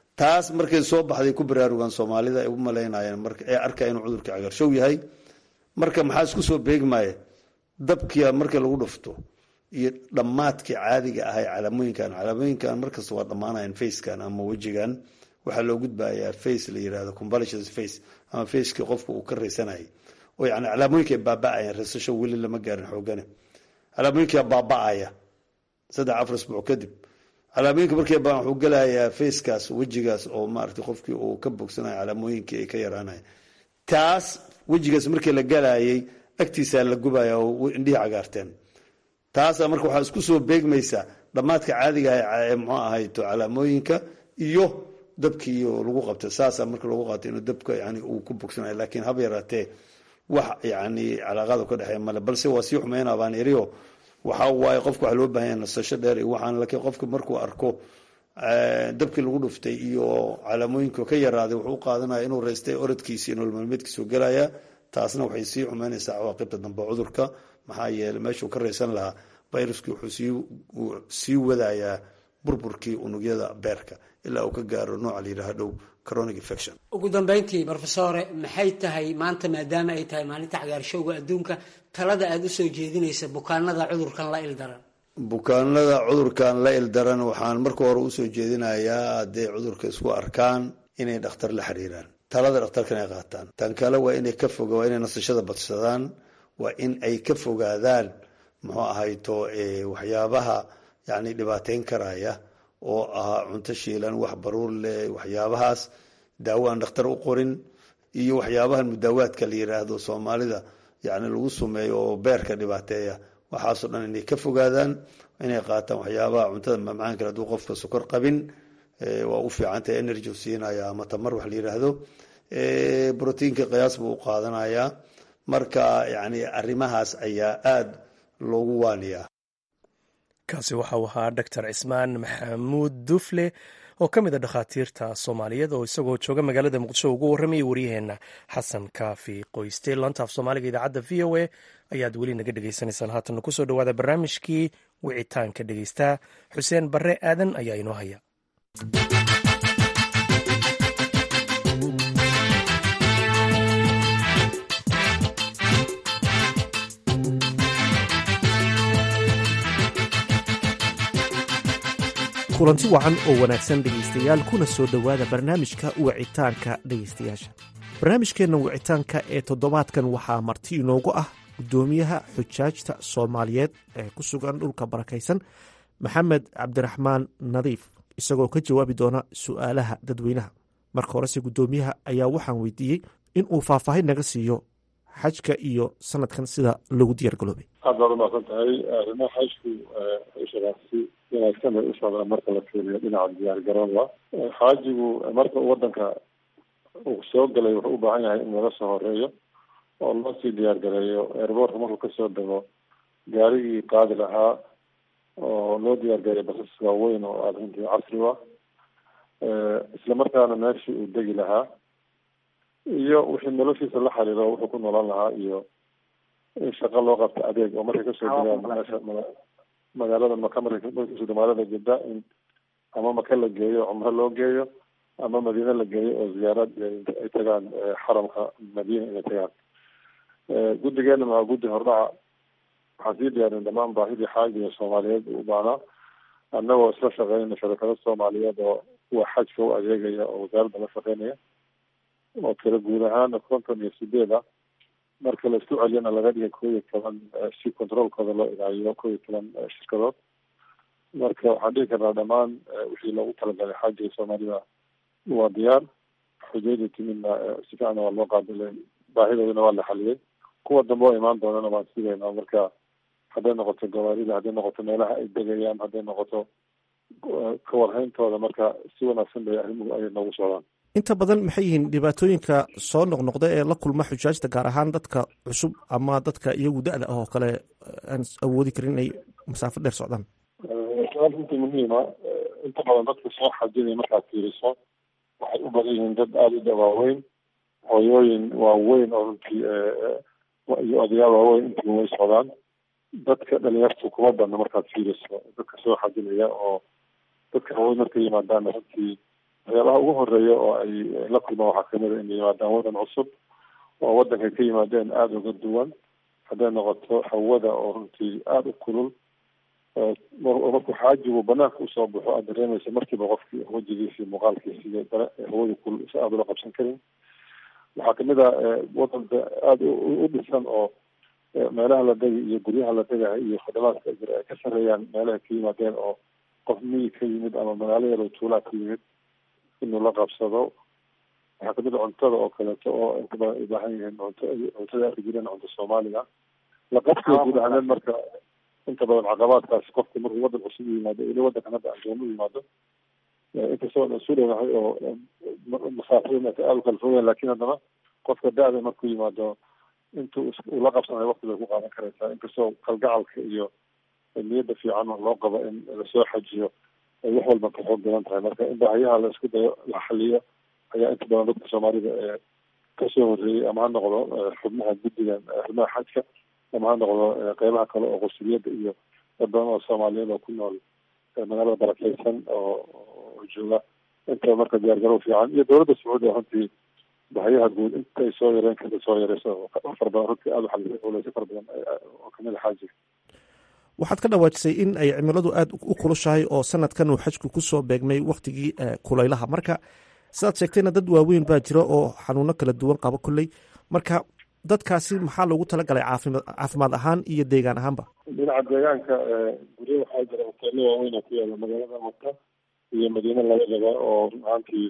taas markay soo baxday ku baraarugaan soomaalida ay u malaynayeen marka ee arkaa inuu cudurka cagaarshow yahay marka maxaa isku soo beegmaya dabkia markii lagu dhufto iyo dhammaadkii caadiga ahay calaamooyinkan calaamooyinkan markasta waa dhammaanayan facekan ama wejigan waxaa loo gudbayaa face la yirahdo convalescence face ama facekii qofka uu ka raysanayay oo yani calaamooyinka ay baaba-ayaan raysasho weli lama gaarin xoogane calaamooyinkaa baaba-aya saddex afar isbuuc kadib calaamooyinka markay baan wuxuu gelayaa facekaas wejigaas oo maaragtay qofkii uu ka bogsanayo calaamooyinkii ay ka yaraanaya taas wejigaas markii la galayay agtiisaa la gubaya oo indhihii cagaarteen taasa marka waxaa isku soo beegmaysaa dhammaadka caadiga ah mxuu ahayto calaamooyinka iyo dabkii lagu qabtay saasa marka lagu qaatay inuu dabka yani uu ku bogsanayo laakiin haba yaraatee wax yani calaaqaad ka dhexeeya male balse waa sii xumeynaa baan iriyo waxa waaye qofka waxaa loo baahan yahay nasasho dheer iyo waxaan laakiin qofka markuu arko dabkii lagu dhuftay iyo calaamooyinka ka yaraaday wuxuu u qaadanaya inuu raystay orodkiisi nolol maalmeedkiisu gelaya taasna waxay sii xumeynaysaa cawaaqibta dambe cudurka maxaa yeeley meeshuu ka raysan lahaa viruskii wuxuu sii wadayaa burburkii unugyada beerka ilaa uu ka gaaro nooca la yidhaha dhow coronic infection ugu dambeyntii brofesore maxay tahay maanta maadaama ay tahay maalinta cagaarshowga adduunka talada aada usoo jeedinaysa bukaanada cudurkan la ildaran bukaanada cudurkan la ildaran waxaan marka hore usoo jeedinayaa hadday cudurka isku arkaan inay dhakhtar la xiriiraan talada dhakhtarkan ay qaataan tan kale waa inay ka foga waa inay nasashada badsadaan waa in ay ka fogaadaan muxuu ahayto waxyaabaha yani dhibaateyn karaya oo ahaa cunto shiilan wax baruur leh waxyaabahaas daawo aan dhakhtar u qorin iyo waxyaabahan mudaawaadka la yiraahdo soomaalida yani lagu sumeeyo oo beerka dhibaateeya waxaasoo dhan inay ka fogaadaan inay qaataan waxyaabaha cuntada mamacaan kale haduu qofka sokor qabin waa u fiicantahay energy siinaya ama tamar wax la yiraahdo brotiinka qiyaas buu u qaadanayaa marka yani arrimahaas ayaa aada loogu waaniyaa kaasi waxau ahaa doctor cismaan maxamuud dufle oo ka mid a dhakhaatiirta soomaaliyeed oo isagoo jooga magaalada muqdisho ugu warramayay waryaheena xasan kaafi qoyste lantaaf soomaaliga idaacadda v o a ayaad weli naga dhegaysanaysaan haatanna kusoo dhawaada barnaamijkii wicitaanka dhegaystaa xuseen barre aadan ayaa inoo haya kulanti wacan oo wanaagsan dhegaystayaal kuna soo dhowaada barnaamijka wicitaanka dhegaystayaasha barnaamijkeenna wicitaanka ee toddobaadkan waxaa marti inoogu ah guddoomiyaha xujaajta soomaaliyeed ee ku sugan dhulka barakaysan maxamed cabdiraxmaan nadiif isagoo ka jawaabi doona su'aalaha dadweynaha marka horese guddoomiyaha ayaa waxaan weydiiyey in uu faahfaahin naga siiyo xajka iyo sanadkan sida lagu diyaar galoobay aad baad umaqsan tahay arrimaha xajku shaqaasi wanaagsan bay u socdaan marka la fiiriyo dhinaca diyaar garooba xaajigu marka uu wadanka uu soo galay wuxuu u baahan yahay in laga soo horeeyo oo loo sii diyaar gareeyo airboortka markuu kasoo dego gaarigii qaadi lahaa oo loo diyaar gareeyo basas waaweyn oo aada runtii casri ah isla markaana meeshii uu degi lahaa iyo wixii noloshiisa la xiriiro wuxuu ku noolaan lahaa iyo in shaqo loo qabto adeeg oo markay kasoo degaan meesha magaalada maka markay kasoo magaalada jidda in ama maka la geeyo cumro loo geeyo ama madiine la geeyo oo ziyaarad ay tagaan xaramka madiina inay tagaan guddigeena waa guddi hordhaca waxaan sii diyaarin dhamaan baahidii xaajiga soomaaliyeed u baanaa annagoo isla shaqeynayna shabakado soomaaliyeed oo kuwa xajka u adeegaya oo wasaaradda la shaqeynaya oo tiro guud ahaana konton iyo sideed ah marka la isku celiyana laga dhigay koo iyo toban si controolkooda loo ilaaliyo koo iyo toban shirkadood marka waxaan dhihi karnaa dhammaan wixii loogu talagalay xaajiga soomaalida waa diyaar xujayda timidna si fiicana waa loo qaabilay baahidoodana waa la xaliyey kuwa dambe oo imaan doonana waan sidaynaa marka hadday noqoto gawaarida hadday noqoto meelaha ay degayaan hadday noqoto ka warhayntooda marka si wanaagsan bay arrimuhu ay noogu socdaan inta badan maxay yihiin dhibaatooyinka soo noqnoqda ee la kulma xujaajta gaar ahaan dadka cusub ama dadka iyagu da-da ah oo kale aan awoodi karin inay masaafo dheer socdaan su-aal runtii muhiima inta badan dadka soo xajinaya markaad fiiriso waxay u badan yihiin dad aada u dawaaweyn hooyooyin waaweyn oo runtii iyo odayaal waaweyn intiba way socdaan dadka dhalinyartu kuma badna markaad fiiriso dadka soo xajinaya oo dadka waaweyn markay yimaadaana runtii waxyaabaha ugu horeeya oo ay la kulmaan waxaa kamid a inay yimaadaan wadan cusub oo wadankay ka yimaadeen aada uga duwan hadday noqoto hawada oo runtii aada u kulul markuu xaajigu banaanka usoo baxo aad dareemaysa markiiba qofkii wajigiisi muuqaalkiisi iyo hawada kulul si aada ula qabsan karin waxaa kamid a wadanka aada u dhisan oo meelaha la degi iyo guryaha la degahay iyo khadamaadka jira ay ka sareeyaan meelaha ka yimaadeen oo qof miyi ka yimid ama magaalo yar oo tuulaa ka yimid inuu la qabsado waxaa kamid a cuntada oo kaleeto oo inta badan ay baahan yihiin cunto cuntada arki jireen cunto soomaaliga la qabsiga guud ahaaneed marka inta badan caqabaadkaasi qofka markuu wadan cusub u yimaado ili wadankan hadda aan doon u yimaado inkastoo aan isu dhowahay oo masaafada aada u kala fogeen lakin haddana qofka da-da markuu yimaado intuu uu la qabsanayo wakti bay ku qaadan karaysaa inkastoo kalgacalka iyo niyadda fiican oo loo qabo in lasoo xajiyo ay wax walba ka xoog badan tahay marka in baahiyaha la isku dayo la xaliyo ayaa inta badan dadka soomaalida ee kasoo horreeyey ama ha noqdo xubnaha guddigan xubnaha xajka ama ha noqdo qeybaha kale oo qusuliyadda iyo dad badan oo soomaaliyeed oo ku nool magaalada barakeysan oo oo jooga inta marka diyaargarow fiican iyo dowladda sacuudiga runtii bahayaha guud intay soo yareen kada soo yareyso fara badan runtii aada uxalisay culeyso fara badan oo kamid a xaajiga waxaad ka dhawaajisay in ay cimiladu aada u kulushahay oo sanadkan uu xajku kusoo beegmay waktigii kulaylaha marka sidaad sheegtayna dad waaweyn baa jira oo xanuuno kala duwan qabo kolley marka dadkaasi maxaa loogu talagalay caafima caafimaad ahaan iyo deegaan ahaanba dhinaca deegaanka guryo waxaa jira hoteelo waaweyn oo ku yaala magaalada maka iyo madiine labadaba oo run ahaantii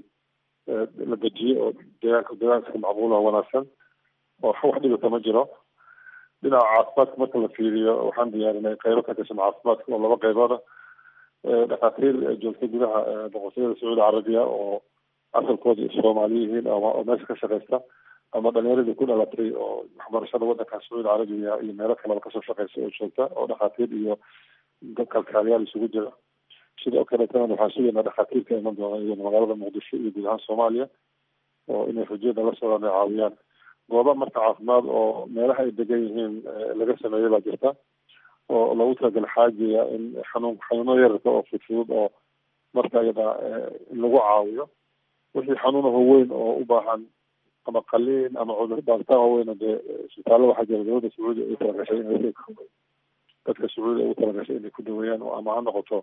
la dejiyey oo deegaanka deegaanka macquul oo wanaagsan oo wax dhibata ma jiro dhinaca caafimaadka marka la fiiriyo waxaan diyaarinay qeybo ka tirsan caafimaadka oo laba qeybooda dhakhaatiir joogta gudaha boqortooyada sacuudi carabiya oo asalkooda soomaali yihiin oo meesha ka shaqeysta ama dhalinyaradii ku dhalatay oo waxbarashada wadanka sacuudi carabiya iyo meelo kaleba kasoo shaqeysa oo joogta oo dhakhaatiir iyo kalkaaliyaal isugu jira sidoo kaleetana waxaan sugaynaa dhakhaatiirka iman doona iyagana magaalada muqdisho iyo guud ahaan soomaaliya oo inay xujiyada la socdaan ay caawiyaan gooba marka caafimaad oo meelaha ay degan yihiin laga sameeyay baa jirta oo loogu talagalay xaajiya in xanuun xanuuno yararka oo fudfudud oo marka iyada in lagu caawiyo wixii xanuunaho weyn oo u baahan ama qaliin ama cudur baaritaan waaweyn dee isbitaalada waxaa jira dowladda sacuudiya ay talagashay in dadka sacuudiya ugu talagashay inay ku daweeyaan ama ha noqoto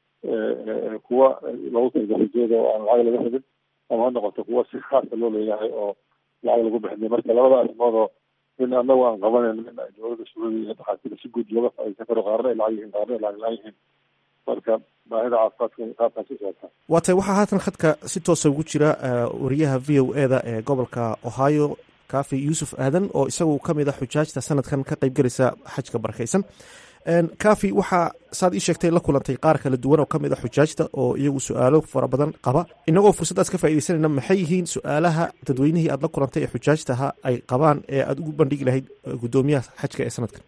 kuwa loogu talagalay jeeda oo aan lacag laga rabin ama ha noqoto kuwa si khaasa loo leeyahay oo lacag lagu bixinay marka labada arrimood oo min anagu aan qabanayn min ay dowladda sacuudiya iyo dhakhaatiirta si guud looga faa'iideysan karo qaarna ay lacag yihiin qaarna ay lacag la-aan yihiin marka baahida caafimaadka qaabkaas u socotaa waa tay waxaa haatan khadka si toosa ugu jira wariyaha v o e da ee gobolka ohio kafi yuusuf aadan oo isagu ka mid a xujaajta sanadkan ka qayb gelaysa xajka barakeysan kafi waxaa saad ii sheegtay la kulantay qaar kala duwan oo ka mid a xujaajta oo iyagu su-aalo fara badan qaba inagoo fursaddaas ka faaideysanayna maxay yihiin su-aalaha dadweynihii aad la kulantay ee xujaajtaha ay qabaan ee aada ugu bandhigi lahayd guddoomiyaha xajka ee sanadkan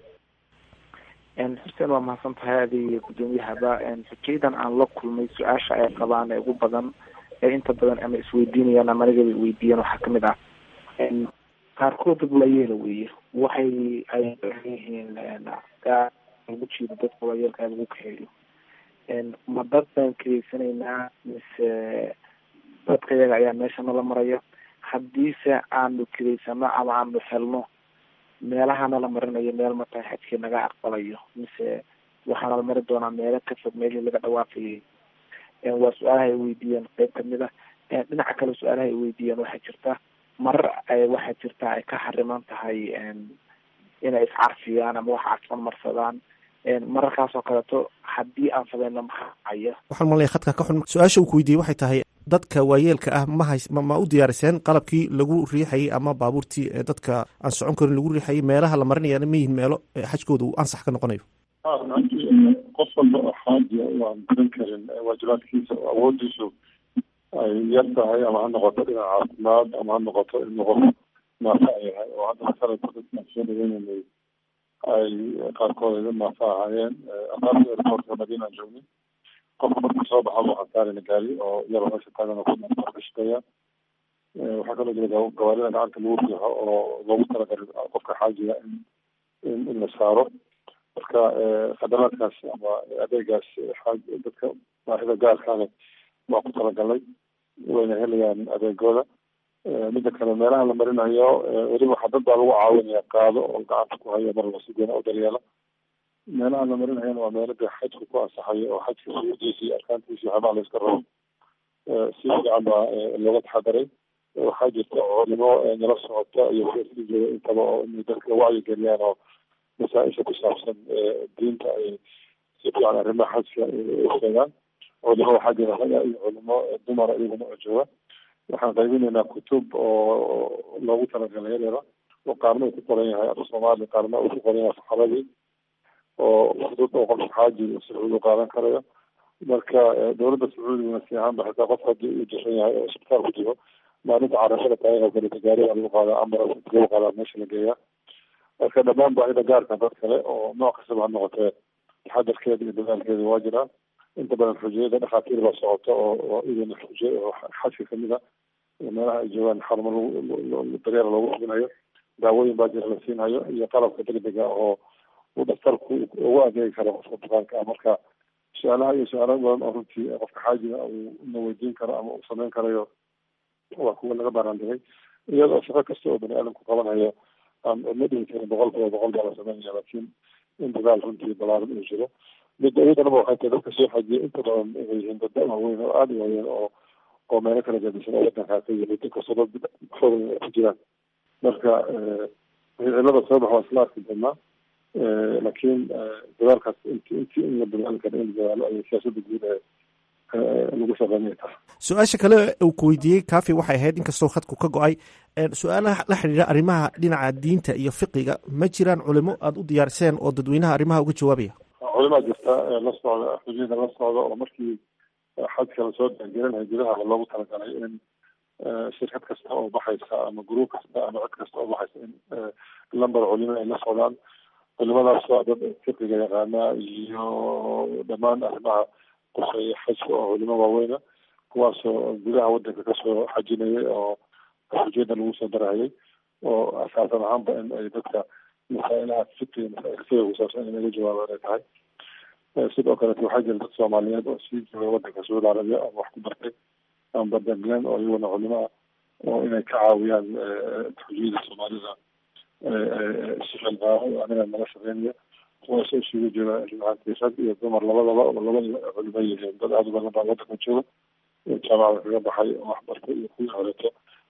xuseen waa mahadsan tahay adiga guddoomiyahaba xujayadan aan la kulmay su-aasha ay qabaan ee ugu badan ee inta badan ama isweydiinayaan ama anigaba weydiiyaan waxaa kamid ah qaarkood dad waayeela weeye waxay ay yihiin lagu jiido dadka waayeelka lagu kaxeeyo ma dad baan kareysanaynaa mise dadka iyaga ayaa meesha nala maraya haddiise aanu kareysano ama aanu helno meelaha nala marinayo meel markaa xajkii naga aqbalayo mise waxaa nala mari doonaa meelo ka fog meelihii laga dhawaafayay waa su-aalaha ay weydiiyeen qeyb kamid ah dhinaca kale su-aalaha ay weydiiyeen waxaa jirta marar ay waxaa jirta ay ka xariman tahay inay iscarfiyaan ama wax carfan marsadaan mararkaas oo kaleeto haddii aan sameyno maxaa haya waxaan malnaya khadka ka xun su-aasha uu ku weydiiyey waxay tahay dadka waayeelka ah ma hays ma u diyaariseen qalabkii lagu riixayay ama baabuurtii dadka aan socon karin lagu riixayay meelaha la marinayana ma yihin meelo xajkooda uu ansax ka noqonayo qof walba oo xaajiya waan garan karin waajibaadkiisa oo awoodiisu ay yar tahay ama ha noqoto dhinac caafimaad ama ha noqoto in qof maafa ay yahay oo hadda sanadka dadkaan soo dhaweynanay ay qaarkood ay maafa ahaayeen aqaarta airportka madiina aan joognay qofka markuu soo baxa buu xasaarina gaari oo yaro meesha taagan ku shaqeeya waxaa kaloo jira gawaarida gacanta lagu riixo oo loogu talagalay qofka xaajiga in in la saaro marka khadamaadkaas ama adeegaas xaaj dadka baahida gaarkaana waa ku talagalay wayna helayaan adeegooda midda kale meelaha la marinayo weliba waxaa dad baa lagu caawinaya qaado oo gacanta ku haya mar si goona u daryeela meelaha la marinayana waa meelo dee xajka ku ansaxayo oo xajka suudiisa iyo arkaantiisa waxyaabaha layska rabo si fiican baa looga taxadaray waxaa jirta culimo nala socota iyo kuwa jooga intaba oo inay dadka wacyi geliyaan oo masaa-isha ku saabsan diinta ay si fiican arrimaha xajka u sheegaan culimo waxaa jira raga iyo culimo dumara iyaguna oo jooga waxaan qaybinaynaa kutub oo loogu talagalay yareeda oo qaarna uu ku qoran yahay af soomaali qaarna uu ku qoran yahay saxaabadii oo fudud oo qofka xaaji sacuudi u qaadan karayo marka dowladda sacuudiguna si ahaanba xitaa qof haddii uu jiran yahay oo isbitaal ku jiro maalinta carashada taariikha kale gaariga lagu qaadaa ambulance lagu qaadaa meesha la geeyaa marka dhammaan baahida gaarka dad kale oo nooc kastaba ha noqotee taxadarkeeda iyo dadaalkeeda waa jiraa inta badan xujiyada dhakhaatiir baa socota oo oo idina xujiy oo xajka kamid a meelaha ay joogaan xarumo lagu daryeer loogu hubinayo daawooyin baa jira la siinhayo iyo qalabka degdega oo uu dhaktarku ugu adeegi karo qofka bukaanka ah marka su-aalaha iyo su-aalo badan oo runtii qofka xaajiga uu na weydiin karo ama uu samayn karayo waa kuwa laga baaraandigay iyadoo shaqo kasta oo bani aadamku qabanhayo aan ma dhihi karin boqol kiiba boqol baa la samaynaya laakiin in dadaal runtii balaaran uu jiro midda iyadanaba waxay tahay dadka soo xajiya inta badan inay yihiin dad waaweyn oo aada u waaweyn oo oo meelo kala gadisan oo wadankaa ka yimid inkastoo dad xoog ay ku jiraan marka cilada soo bax waa isla arki doonaa laakiin dadaalkaas int intii in la dadaali karo in la dadaalo ayay siyaasada guud ee lagu shaqeynaya tahay su-aasha kale uu ku weydiiyey kafi waxay ahayd inkastoo khadku ka go-ay su-aalaha la xidhiidha arrimaha dhinaca diinta iyo fiqiga ma jiraan culimo aada u diyaariseen oo dadweynaha arrimaha uga jawaabaya culimaa jirta la socda xujiyada la socda oo markii xajka lasoo daangelinaya gudaha loogu talagalay in shirkad kasta oo baxaysa ama gruub kasta ama cid kasta oo baxaysa in lamber culimo ay la socdaan culimadaas waa dad fiqiga yaqaana iyo dhammaan arrimaha quseeya xajka oo culimo waaweyna kuwaasoo gudaha wadanka kasoo xajinayay oo xujiyada lagu soo darahayay oo asaasan ahaanba in ay dadka masaa'ilaha fiqiga masaail fiqiga kusaabsan in laga jawaabaan ay tahay sidoo kaleeto waxaa jira dad soomaaliyeed oo sii jooga wadanka sacuudi arabiya ama wax ku bartay ama badanglen oo iyaguna culimo ah oo inay ka caawiyaan xujiyada soomaalida sixilqaaro aniga naga shaqeynaya kuwaasoo isugu jira ruaantii rag iyo dumar labadaba oo labada culimo yihiin dad aada u badan baa wadanka jooga jaamacada kaga baxay oo waxbartay iyo kuwii horeeto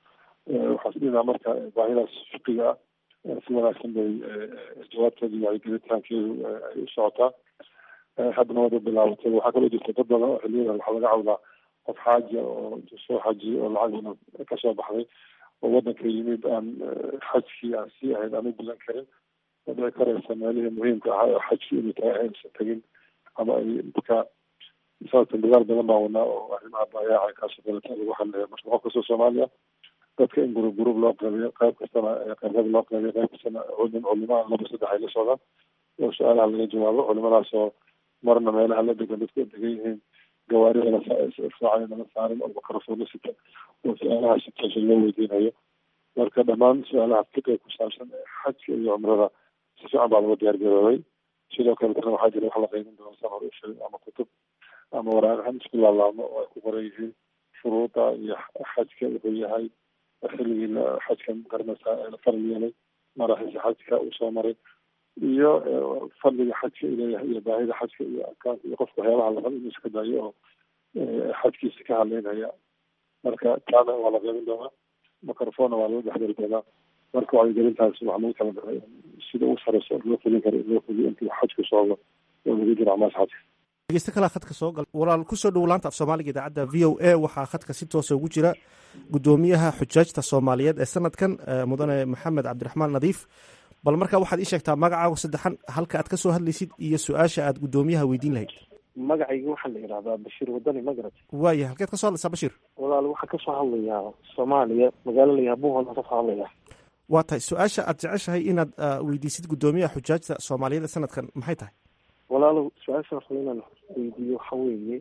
waxaa sidinaa marka baahidaas fiqiga ah si wanaagsan bay jawaabteeda iyo wacyigelitaankeedu ay u socotaa haddana wada bilaabatay waxaa kaloo jirta dad badan oo xiliyada waxaa laga cawdaa qof xaajiya oo soo xajiyay oo lacagina kasoo baxday oo wadanka yimid aan xajkii aan sii ahayn aan u gudan karin oo dhici karaysa meelihii muhiimka ahaa oo xajkii inay tahay aysan tegin ama ay dadka sababta dadaal badan baa wadnaa oo arrimaha baayaaca kaasoo kaleta lagu hadlaya marka qof kastoo soomaaliya dadka in gurub gurub loo qeybiyo qayb kastana qeybada loo qeybiyo qayb kastana culim culimaa laba saddex ay la socdaan oo su-aalaha laga jawaabo culimadaas oo marna meelaha la degan dadku degan yihiin gawaarida lasaacay lama saarin oo makarafoo la sita oo su-aalaha si toosa loo weydiinayo marka dhammaan su-aalaha fiqiga ku saabsan xajka iyo cumrada si fiican baa laga diyaar garoobay sidoo kaletana waxaa jira wax la qeybin doona san hore usheegay ama kutub ama waraaqahan isku laalaamo oo ay ku qoran yihiin shuruuda iyo xajka wuxuu yahay xilligii xajka garanaysa la faral yeelay maraxiisa xajka uu soo maray iyo fadliga xajka ileeyahay iyo baahida xajka iyo arkaanka iyo qofka waxyaabaha la rabo inuu iska daayo oo xajkiisa ka hadleynaya marka taana waa la qeybin doonaa microfonna waa laga dhexdari doonaa marka wacyigelintaas waxaa lagu talagalay sida ugu sareyso loo fulin karo in loo fuliyo intuu xajku socdo oo lagu jiro acmaasha xajka dhegeysta kalaa khadka soo gal walaal kusoo dhowo laanta af soomaaliga idaacadda v o a waxaa khadka si toosa ugu jira guddoomiyaha xujaajta soomaaliyeed ee sanadkan mudane maxamed cabdiraxmaan nadiif bal markaa waxaad ii sheegtaa magacaaga saddexan halka aad ka soo hadlaysid iyo su-aasha aad guddoomiyaha weydiin lahayd magacayga waxaa la yidhahdaa bashiir wadani magarat waaya halkeed ka soo hadlaysaa bashiir walaal waxaa kasoo hadlayaa soomaaliya magaalo layaha buuhoodaan kasoo hadlaya waa tahay su-aasha aad jeceshahay inaad weydiisid guddoomiyaha xujaajta soomaaliyeed ee sanadkan maxay tahay walaalow su-aasha raba inaan weydiiyo waxa weeye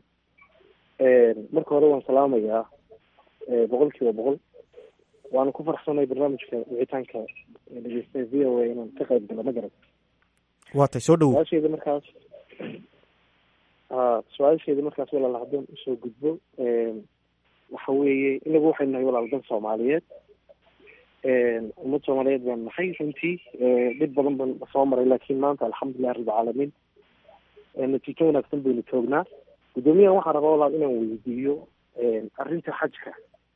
marka hore waan salaamayaa boqol kiiba boqol waana ku farxsanay barnaamijka wicitaanka dhegeysta v o a inaan ka qayb galo ma garan waa tahay soo dhowo su-aasheeda markaas ha su-aasheeda markaas walaal haddaan usoo gudbo waxa waxa weeye inagu waxaynu nahay walaal dan soomaaliyeed ummad soomaaliyeed baan nahay runtii dhib badan baan soo maray laakiin maanta alxamdulilah rabbilcaalamiin natiijo wanaagsan baynu joognaa guddoomiyahan waxaan rabaa walaal inaan weydiiyo arrinta xajka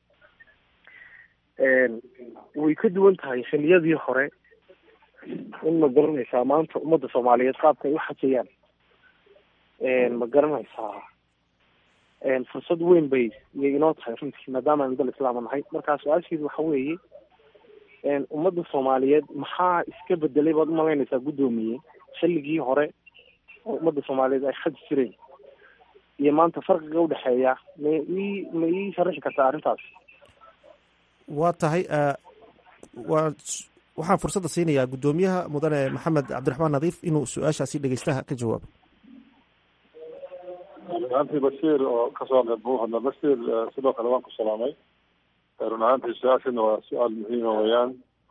way ka duwan tahay xiliyadii hore in ma garanaysaa maanta ummadda soomaaliyeed qaabka ay u xajayaan ma garanaysaa fursad weyn bay iyay inoo tahay runtii maadaama aynu dal islaama nahay markaa su-aasheedu waxa weeye ummadda soomaaliyeed maxaa iska bedelay baad umalaynaysaa guddoomiye xilligii hore oo ummadda soomaaliyeed ay xaji jireen iyo maanta farqiga udhexeeya ma ii ma ii sharaxi kartaa arrintaas waa tahay waa waxaan fursadda siinayaa guddoomiyaha mudane maxamed cabdiraxmaan nadiif inuu su-aashaasi dhegeystaha ka jawaabo run ahaantii bashiir oo kasoo qeyb buu hadla bashiir sidoo kale waan ku salaamay run ahaantii su-aashana waa su-aal muhiima weeyaan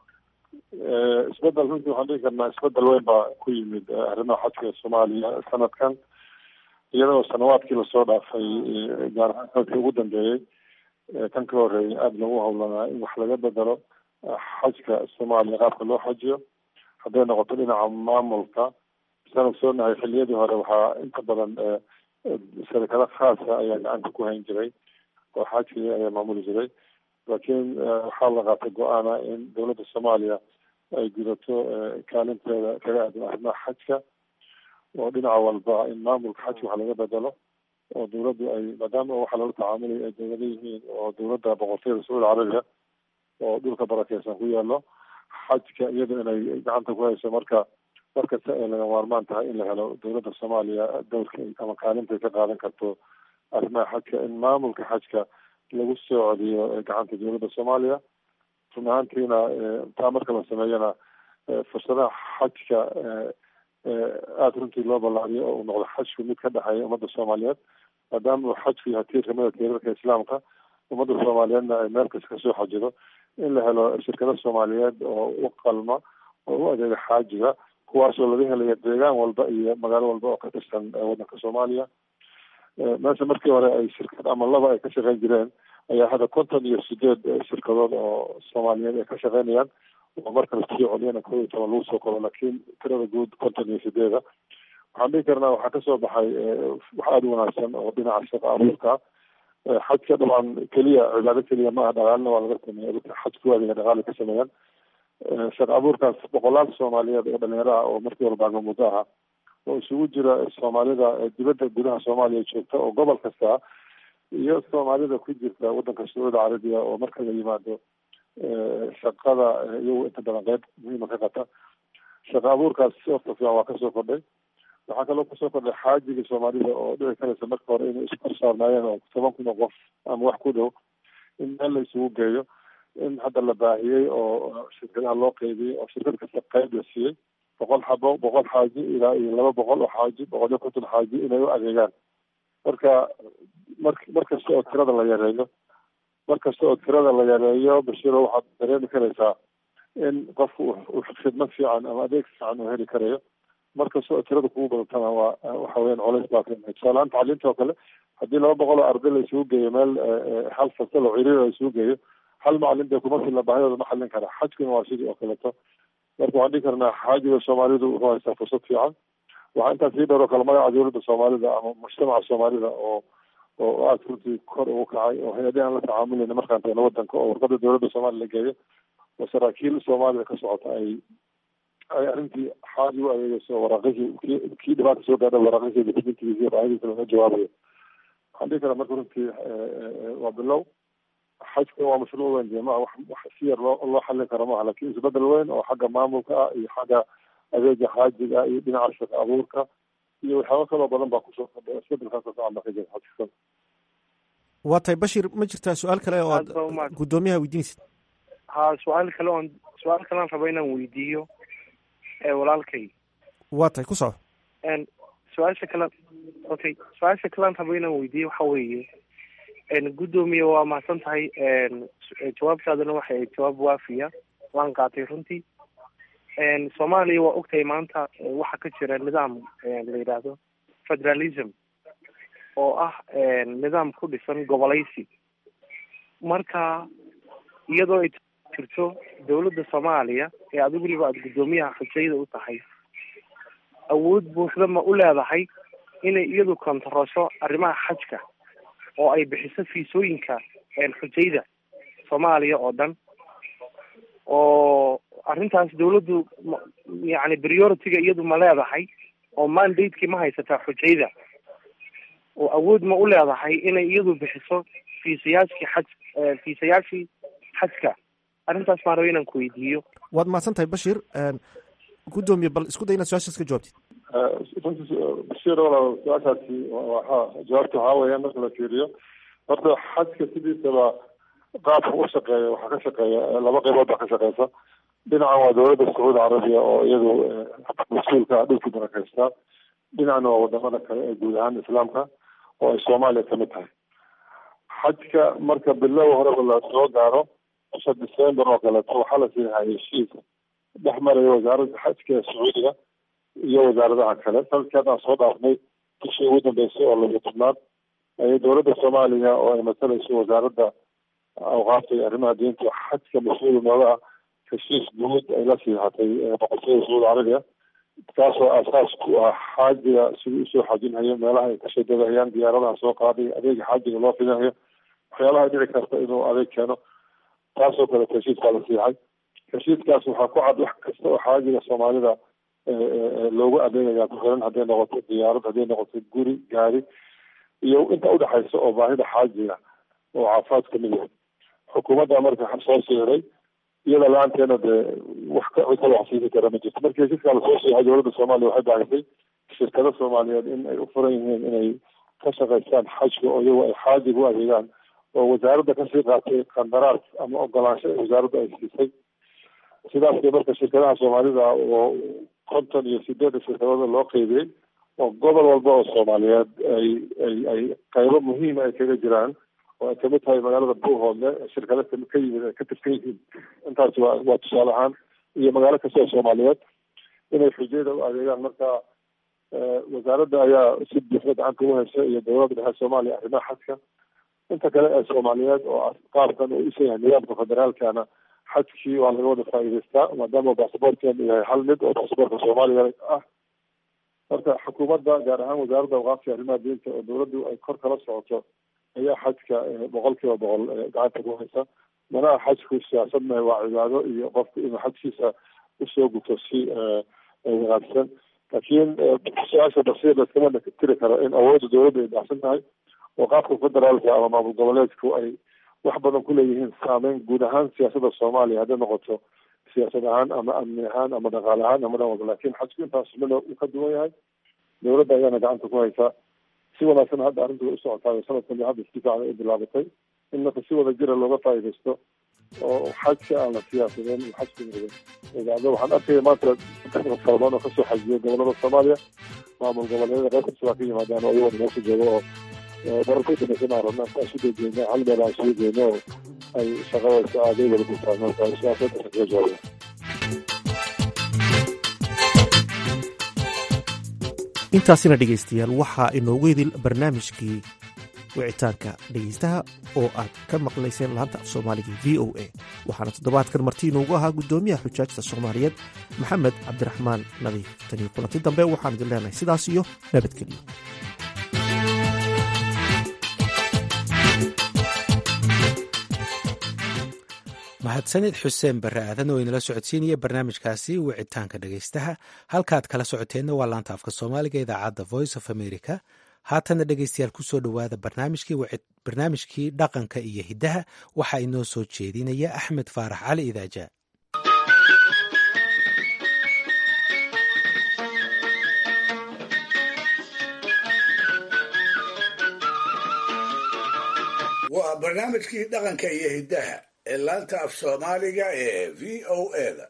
isbedel runtii waxaan dhigi karnaa isbedel weyn baa ku yimid arrimaha xajka ee soomaaliya sanadkan iyadoo sanawaadkii lasoo dhaafay gaar ahaan sanadkii ugu dambeeyey kan ka horeeyay aada lagu howlanaa in wax laga bedelo xajka soomaaliya qaabka loo xajiyo hadday noqoto dhinaca maamulka saan ogsoonahay xiliyadii hore waxaa inta badan sharikado khaasa ayaa gacanta ku hayn jiray oo xajkii ayaa maamuli jiray laakiin waxaa la qaatay go-aana in dowladda soomaaliya ay gudato kaalinteeda kaga aadan arrimaha xajka oo dhinaca walba in maamulka xajka wax laga bedelo oo dowladdu ay maadaama waxa lala tacaamulaya ay dowlado yihiin oo dowladda boqortooyada sacuudi carabiya oo dhulka barakeysan ku yaalo xajka iyada inay gacanta ku hayso marka markasta ay laga maarmaan tahay in la helo dowladda soomaaliya dowlka ama kaalintay ka qaadan karto arrimaha xajka in maamulka xajka lagu soo celiyo gacanta dowladda soomaaliya run ahaantiina taa marka la sameeyana fursadaha xajka aada runtii loo ballaariyo oo uu noqdo xajku mid ka dhexeeya ummadda soomaaliyeed maadaama uu xajku yahay tiir kamida tiirarka islaamka ummadda soomaaliyeedna ay meel kasta kasoo xajido in la helo shirkado soomaaliyeed oo u qalma oo u adeega xaajiga kuwaasoo laga helaya deegaan walba iyo magaalo walba oo ka tirsan waddanka soomaaliya meesha markii hore ay shirkad ama laba ay ka shaqeyn jireen ayaa hadda konton iyo sideed shirkadood oo soomaaliyeed ay ka shaqeynayaan oo marka lasii celiyana kow iyo toban lagu soo koro laakiin tirada guud konton iyo sideeda waxaan dhihi karnaa waxaa kasoo baxay wax aada u wanaagsan oo dhinaca shaqa abuurka xajka dabcan keliya cibaado keliya maaha dhaqaalina waa laga sameeya dadka xajku adiga dhaqaali ka sameeyaan shaqa abuurkaas boqolaal soomaaliyeed oo dhalinyaro ah oo markii walba muddo aha oo isugu jira soomaalida dibadda gudaha soomaaliya joogta oo gobol kasta iyo soomaalida ku jirta waddanka sacuudi carabiya oo marka la yimaado shaqada iyagu inta badan qeyb muhiima ka qata shaqa abuurkaas horta fiican waa kasoo kordhay waxaa kaloo kasoo kordhay xaajigii soomaalida oo dhici karaysa marka hore inay isku korsaarnaayeen oo toban kun oo qof ama wax ku dhow in meel la isugu geeyo in hadda la baahiyey oo shirkadaha loo qeybiyey oo shirkad kasta qeyb la siiyey boqol xabo boqol xaaji ilaa iyo laba boqol oo xaaji boqol iyo konton xaaji inay u adeegaan marka mar mar kasta oo tirada la yareeyo mar kasta oo tirada la yareeyo bashiro waxaad dareemi karaysaa in qofku uu khidmad fiican ama adeeg fiican uu heli karayo mar kasta oo tirada kugu badatana waa waxa weyaan colays baa ka tusaalahaan tacliinta oo kale haddii laba boqol oo arday la isugu geeyo meel hal fasal oo ciriir la isugu geeyo hal macalin dee kuma filla baahidooda ma xallin kara xajkuna waa sidii oo kaleeto marka waxaan dhihi karnaa xaajiga soomaalidu wuxuu haystaa fursad fiican waxaa intaa sii dheer oo kale magaca dowladda soomaalida ama mujtamaca soomaalida oo oo aada runtii kor ugu kacay oo hay-adahi aan la tacaamulayna markaan tagno wadanka oo warqada dowladda soomaaliya la geeyo oo saraakiil soomaalida ka socota ay ay arrintii xaaji u adeegeyso waraaqihii kii kii dhibaata soo gaadha waraaqihii dokumentigiisi baahadiisa laga jawaabayo waxaan dhihi karaa marka runtii waa bilow xajka waa mashruuc weyn dee maa wax wax si yar loo loo xallin karo maaha laakiin isbedel weyn oo xagga maamulka ah iyo xagga adeega xaajiga ah iyo dhinaca shaqa abuurka iyo waxyaaba kaloo badan baa kusoo kordhay isbedelkaas oo fiican baa ka jira xajka waa tahay bashir ma jirtaa su-aal kale oo aad guddoomiyaha weydiinaysid ha su-aal kale oon su-aal kalean raba inaan weydiiyo walaalkay waa tahay ku soco su-aasha kale okay su-aasha kalean raba inaan weydiiyo waxa weeye guddoomiye waa mahadsan tahay jawaabtaadana waxay ahayd jawaab waafiya waan qaatay runtii soomaaliya waa ogtahay maanta waxaa ka jira nidaam la yidhaahdo federalism oo ah nidaam ku dhisan gobolaysi marka iyadoo ay jirto dowladda soomaaliya ee adigu weliba aada guddoomiyaha xujayda u tahay awood buuxda ma u leedahay inay iyadu kontarosho arrimaha xajka oo ay bixiso fiisooyinka xujayda soomaaliya oo dhan oo arrintaas dawladdu yani priority-ga iyadu ma leedahay oo mandate-kii ma haysataa xujayda oo awood ma u leedahay inay iyadu bixiso fiisayaashkii xaj fiisayaashii xajka arrintaas maan raba inaan ku weydiiyo waad mahadsan tahay bashir guddoomiye bal isku day inaad su-aashaas ka jawaabtid bashir walaal su-aashaasi waa jawaabta waxaa weeyaan marka la fiiriyo horta xajka sidiisaba qaabka u shaqeeya waxaa ka shaqeeya laba qaybood baa ka shaqeysa dhinacan waa dowladda sacuudi carabiya oo iyadu mas-uulka ah dhulkii barakeysta dhinacna waa wadamada kale ee guud ahaan islaamka oo ay soomaaliya kamid tahay xajka marka bilow horeba la soo gaaro bisha december oo kaleeto waxaa la siihay heshiis dhex maraya wasaaradda xajka ee sacuudiga iyo wasaaradaha kale sanadkii haddaan soo dhaafnay bishii ugu dambeysay oo laba tobnaad ayay dowladda soomaaliya oo ay masalayso wasaaradda awqaafta iyo arrimaha diinta xajka mas-uul nooga ah heshiis guud ay la siihatay boqortooyada sacuudi carabiya kaasoo aasaas ku ah xaajiga sidii usoo xajinhayo meelaha ay ka shadadahayaan diyaaradaha soo qaaday adeega xaajiga loo fidinayo waxyaalaha dhici karta inuu adeeg keeno taasoo kaleeto heshiis baa la siixay heshiiskaas waxaa ku cad wax kasta oo xaajiga soomaalida loogu adeegaya kuxiran hadday noqoto diyaarad hadday noqoto guri gaari iyo inta udhexaysa oo baahida xaajiga oo caafimaad kamid yahay xukuumadda marka soo siiray iyada la-aanteena dee wax ka kala wax siini kara ma jirto markii heshiiskaa lasoo siixay dowladda soomaaliya waxay baahisay shirkado soomaaliyeed in ay u furan yihiin inay ka shaqaystaan xajka oo iyagu ay xaajiga u adeegaan oo wasaaradda kasii qaatay qandaraas ama ogolaansho ee wasaaradda ay siisay sidaas bay marka shirkadaha soomaalida oo konton iyo sideedda shirkadooda loo qeybiyey oo gobol walba oo soomaaliyeed ay ay ay qaybo muhiima ay kaga jiraan oo ay kamid tahay magaalada buuhoodle shirkado ka yimid ay ka tirsan yihiin intaas waa waa tusaale ahaan iyo magaalo kasta oo soomaaliyeed inay xujayada u adeegaan marka wasaaradda ayaa si buuxda gacanta ugu hesha iyo dowladda dhexe soomaaliya arrimaha xajka inta kale ee soomaaliyeed oo qaabkan uu isa yahay nidaamka federaalkana xajkii waa laga wada faa'iidaystaa maadaama baasaboortkeenu yahay hal mid oo baasaboorka soomaaliya ah marka xukuumadda gaar ahaan wasaaradda awqaafka arrimaha diinta oo dowladdu ay kor kala socoto ayaa xajka boqol kiiba boqol gacanta ku haysa manaha xajku siyaasad mahe waa cibaado iyo qofku inuu xajkiisa usoo guto si wanaagsan laakiin su-aasha basiir laskama tiri karo in awoodda dowladda ay dhacsan tahay oo qaabka federaalka ama maamul goboleedku ay wax badan ku leeyihiin saameyn guud ahaan siyaasadda soomaaliya hadday noqoto siyaasad ahaan ama amni ahaan ama dhaqaale ahaan ama dhan walba lakin xajku intaas midna uu ka duwan yahay dowladda ayaana gacanta ku haysaa si wanaagsan hadda arrintu way u socotaa sanadkan ba hadda si fiican ay bilaabatay in marka si wada jira looga faa'iidaysto oo xajka aan la siyaasadeen iyo xajka mudan idaacada waxaan arkaya maanta fara badan oo kasoo xajiyay gobolada soomaaliya maamul goboleedyada qayb kasta waa ka yimaadaan oo iyagoo meesha jooga oo bararka dambaysan aan rabna aan isu dejeyno hal meel aan isugu geyno oo ay shaqadaysa aaday wada gurtaan marka siyaasada kaga jawaabaya intaasina dhegaystayaal waxaa inoogu idil barnaamijkii wicitaanka dhegaystaha oo aad ka maqlayseen laanta af soomaaliga v o a waxaana toddobaadkan marti inoogu ahaa guddoomiyaha xujaajta soomaaliyeed maxamed cabdiraxmaan nadiif tanii kulanti dambe waxaan idin leenahay sidaas iyo nabadgelyo mahadsanid xuseen barre aadan oo inala socodsiinaya barnaamijkaasi wicitaanka dhegaystaha halkaad kala socoteenna waa laanta afka soomaaliga idaacadda voice of america haatana dhegaystayaal kusoo dhowaada barnaamijkii dhaqanka iyo hiddaha waxaa inoo soo jeedinaya axmed faarax cali idaaja waa barnaamijkii dhaqanka iyo hiddaha ee laanta af soomaaliga ee v o eda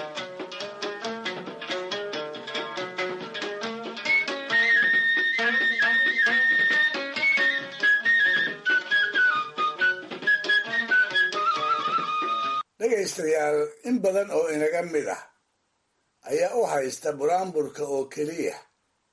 dhegaystayaal in badan oo inaga mid ah ayaa u haysta buraanburka oo keliya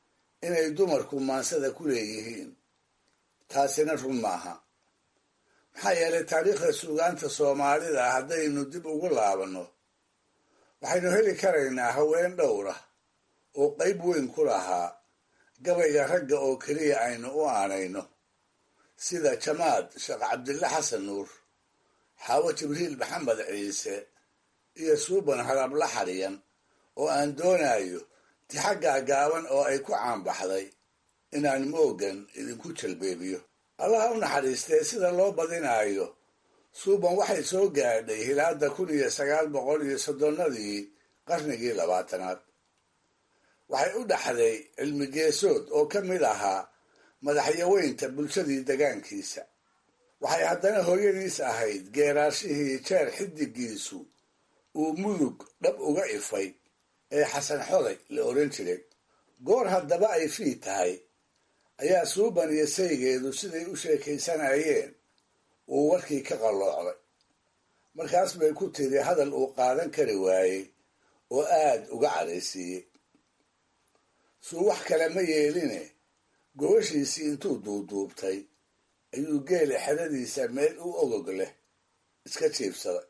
inay dumarku maansada ku leeyihiin taasina run maaha maxaa yeelay taariikhda suugaanta soomaalida haddaynu dib ugu laabanno waxaynu heli karaynaa haween dhowra oo qayb weyn ku lahaa gabayga ragga oo keliya aynu u aanayno sida jamaad sheekh cabdille xasan nuur xaawo jibriil maxamed ciise iyo suuban harabla xariyan oo aan doonayo tixaggaa gaaban oo ay ku caanbaxday inaan moogan idinku jalbeebiyo allaha u naxariistee sida loo badinaayo suuban waxay soo gaadhay hilaada kun iyo sagaal boqol iyo soddonnadii qarnigii labaatanaad waxay u dhaxday cilmi geesood oo ka mid ahaa madaxyaweynta bulshadii degaankiisa waxay haddana hooyadiis ahayd geeraashihii jeer xidigiisu uu mudug dhab uga ifay ee xasan xoday la odhan jiray goor haddaba ay fii tahay ayaa suuban iyo saygeedu siday u sheekaysanayeen uu warkii ka qalloocday markaas bay ku tiri hadal uu qaadan kari waayey oo aad uga cadhaysiiyey suu wax kale ma yeeline gobashiisii intuu duuduubtay ayuu geela xeradiisa meel u ogog leh iska jiibsaday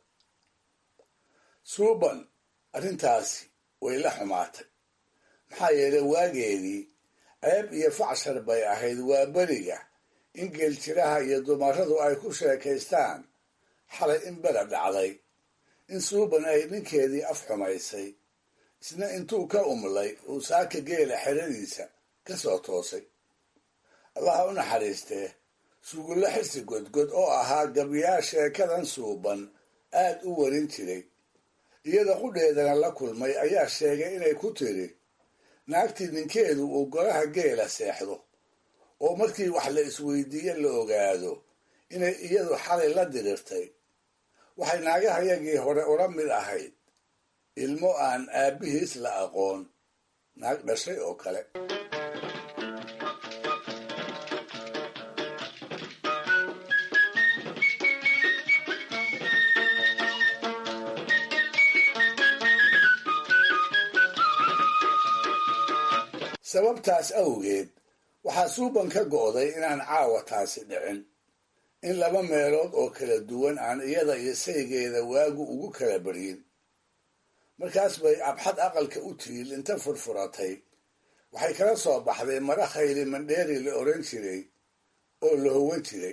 suuban arrintaasi way la xumaatay maxaa yeelay waageedii ceeb iyo facshar bay ahayd waa beriga in geeljiraha iyo dumaradu ay ku sheekaystaan xalay in bela dhacday in suuban ay ninkeedii af xumaysay isna intuu ka umlay uu saaka geela xeradiisa ka soo toosay allaha u naxariistee sugulla xirsi godgod oo ahaa gabyaa sheekadan suuban aad u warin jiray iyada qudheedana la kulmay ayaa sheegay inay ku tiri naagtii ninkeedu uu golaha geela seexdo oo markii wax la isweydiiye la ogaado inay iyadu xalay la dirirtay waxay naagahayagii hore ula mid ahayd ilmo aan aabbihiis la aqoon naag dhashay oo kale sababtaas awgeed waxaa suuban ka go'day inaan caawa taasi dhicin in laba meelood oo kala duwan aan iyada iyo saygeeda waagu ugu kala baryin markaas bay abxad aqalka u tiil inta furfuratay waxay kala soo baxday mara khayli mandheeri la odhan jiray oo la howan jiray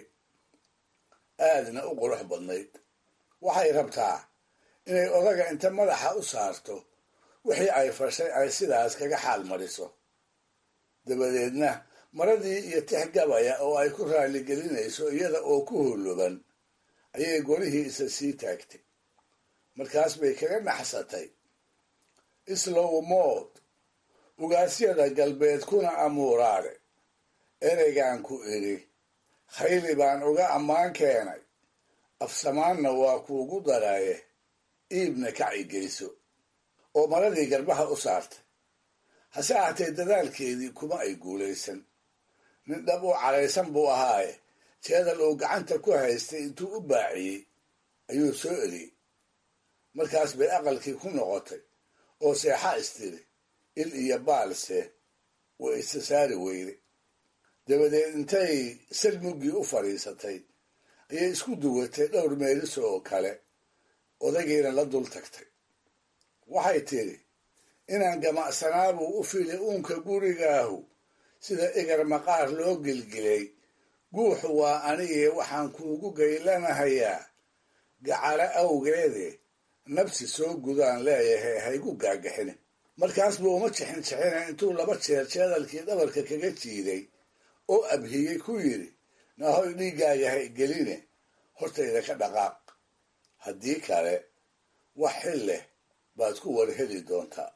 aadna u qurux badnayd waxay rabtaa inay odaga inta madaxa u saarto wixii ay fashay ay sidaas kaga xaal mariso dabadeedna maradii iyo tix gabaya oo ay ku raaligelinayso iyada oo ku huluban ayay golihii isa sii taagtay markaas bay kaga naxsatay islow mood ugaasyada galbeed kuna amuuraale ereygaan ku idhi khayli baan uga ammaan keenay afsamaanna waa kuugu daraaye iibna kacigeyso oo maradii garbaha u saartay hase ahatee dadaalkeedii kuma ay guulaysan nin dhab u cadhaysan buu ahaaye jeedal uu gacanta ku haystay intuu u baaciyey ayuu soo eliyey markaas bay aqalkii ku noqotay oo seexa istiri il iyo baalse way isa saari weyday dabadeed intay salmuggii u fadhiisatay ayay isku duwatay dhowr meeliso oo kale odagiina la dul tagtay waxay tidhi inaan gamacsanaabuu u fili uunka gurigaahu sida egar maqaar loo gelgilay guuxu waa anigii waxaan kuugu gaylanahayaa gacalo awgeede nabsi soo gudaan leeyahay haygu gaagaxine markaas buu uma jixin jixina intuu laba jeer jeedalkii dhabarka kaga jiiday oo abhiyey ku yidhi nahoy dhiiggaaga hay geline hortayda ka dhaqaaq haddii kale wax xil leh baad ku war heli doontaa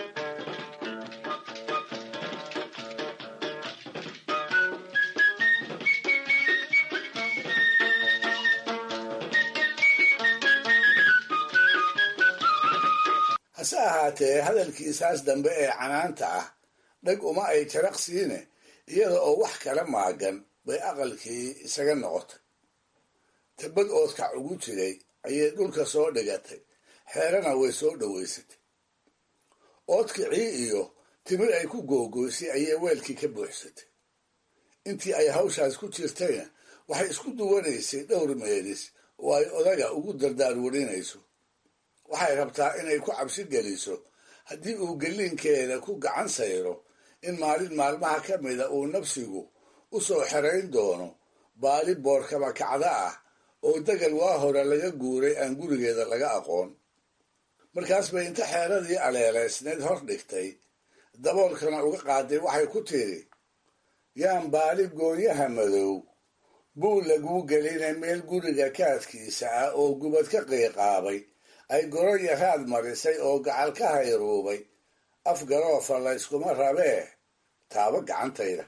hase ahaatee hadalkiisaas dambe ee canaanta ah dhag uma ay jaraq siine iyada oo wax kala maagan bay aqalkii isaga noqotay tabad oodkac ugu jiray ayay dhulka soo dhigatay xeerana way soo dhowaysatay oodkicii iyo timir ay ku googoysay ayay weelkii ka buuxsatay intii ay hawshaas ku jirtayna waxay isku duwanaysay dhowr meelis oo ay odaga ugu dardaarwarinayso waxay rabtaa inay ku cabsi geliso haddii uu gelliinkeeda ku gacan sayro in maalin maalmaha ka mida uu nafsigu u soo xerayn doono baali boorkaba kacda ah oo degal waa hore laga guuray aan gurigeeda laga aqoon markaas bay inta xeeradii aleeleysneed hor dhigtay daboolkana uga qaaday waxay ku tidhi yaan baali goonyaha madow buu laguu gelinay meel guriga kaadkiisa ah oo gubad ka qiiqaabay ay goro yaraad marisay oo gacal ka hayruubay af garoofa layskuma rabee taabo gacantayda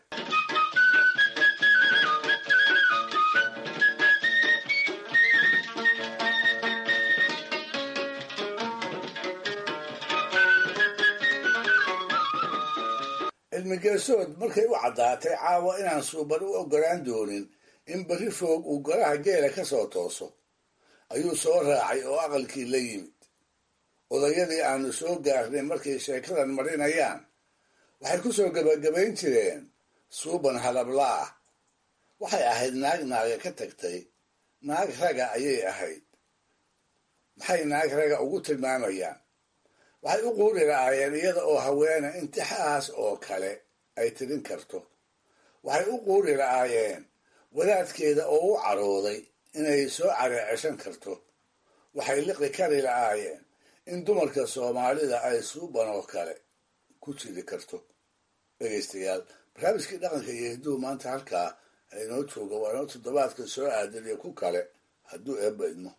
cilmigeesood markay u caddaatay caawa inaan suuban u ogolaan doonin in berri foog uu golaha geela ka soo tooso ayuu soo raacay oo aqalkii la yimid odayadii aanu soo gaarnay markay sheekadan marinayaan waxay ku soo gebagabayn jireen suuban halablaah waxay ahayd naag naaga ka tagtay naag raga ayay ahayd maxay naag raga ugu tilmaamayaan waxay u quuri lahaayeen iyada oo haweena intixaas oo kale ay tirin karto waxay u quuri lahaayeen wadaadkeeda oo u carooday inay soo careeceshan karto waxay liqi kari lahaayeen in dumarka soomaalida ay suuban oo kale ku jiri karto dhegaystayaal barnaamijkii dhaqanka iyo hidduhu maanta halkaa inoo jooga waa inoo toddobaadka soo aadan iyo ku kale hadduu eebba idmo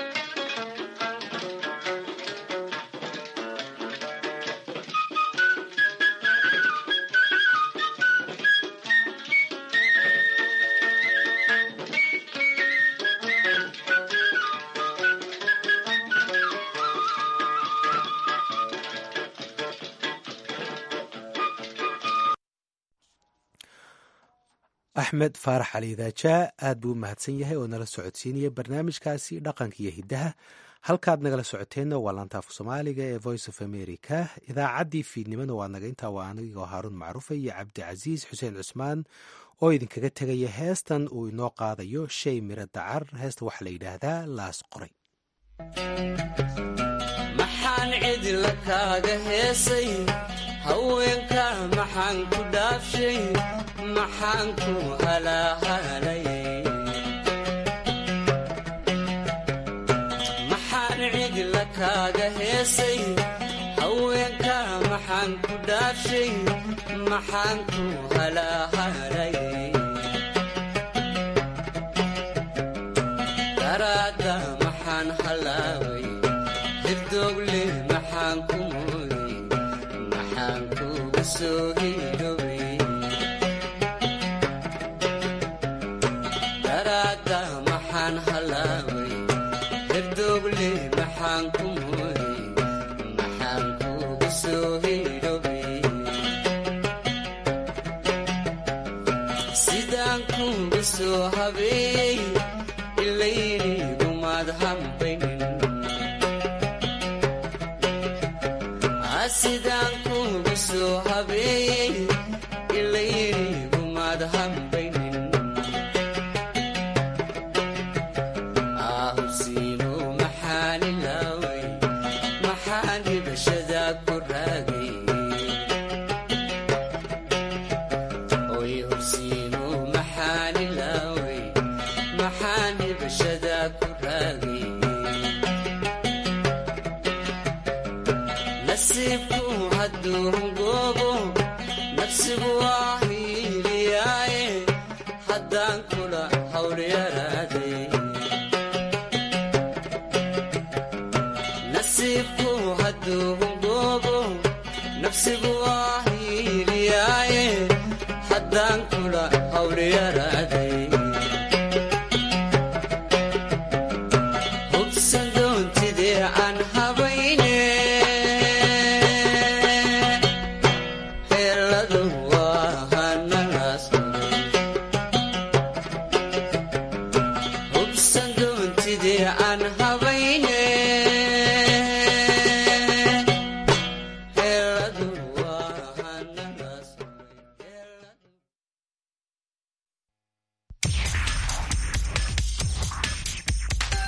axmed faarax cali daajaa aad buu u mahadsan yahay oo nala socodsiinaya barnaamijkaasi dhaqanka iyo hiddaha halkaad nagala socoteenna waa laantaafka soomaaliga ee voice of america idaacaddii fiidnimona waa naga intaa waa anigoo haaruun macruufa iyo cabdicasiis xuseen cusmaan oo idinkaga tegaya heestan uu inoo qaadayo shay miro dacar heesta waxaa la yidhaahdaa laas qoray maxaan cidla kaaga heesay haweenka maxaan ku dhaafshay maxaan ku halaahalay maxaan cidla kaaga heesay haweenka maxaan ku dhaafshay maxaan ku halaahalay daraadda maxaan halaaway hirdogle maxaan ku mooyey maxaan kuga soo hidhowey daraadda maxaan halaaway hirdogle maxaan ku mooyey maxaan kuga soo hidhowey sidaan kuga soo habeeyey ilayniigumaad hambaynin sidaan kugu soo habeeyey ilayniigumaad hambaynin ahubsiimo maxaan ilaaway maxaan dhibashada ku raagay oy hubsiimo maxaan ilaaway maxaan dhibashada ku raagay nasiibku hadduu hungoobo nafsigu waa hiiliyaaye haddaan kula hawlyaraaday nasiibku hadduu hungoobo nafsigu waa hiiliyaaye haddaan kula hawlyaraaday hubsan doontidee aan habayne heelladu waa hanalaas hubsan doontidee aan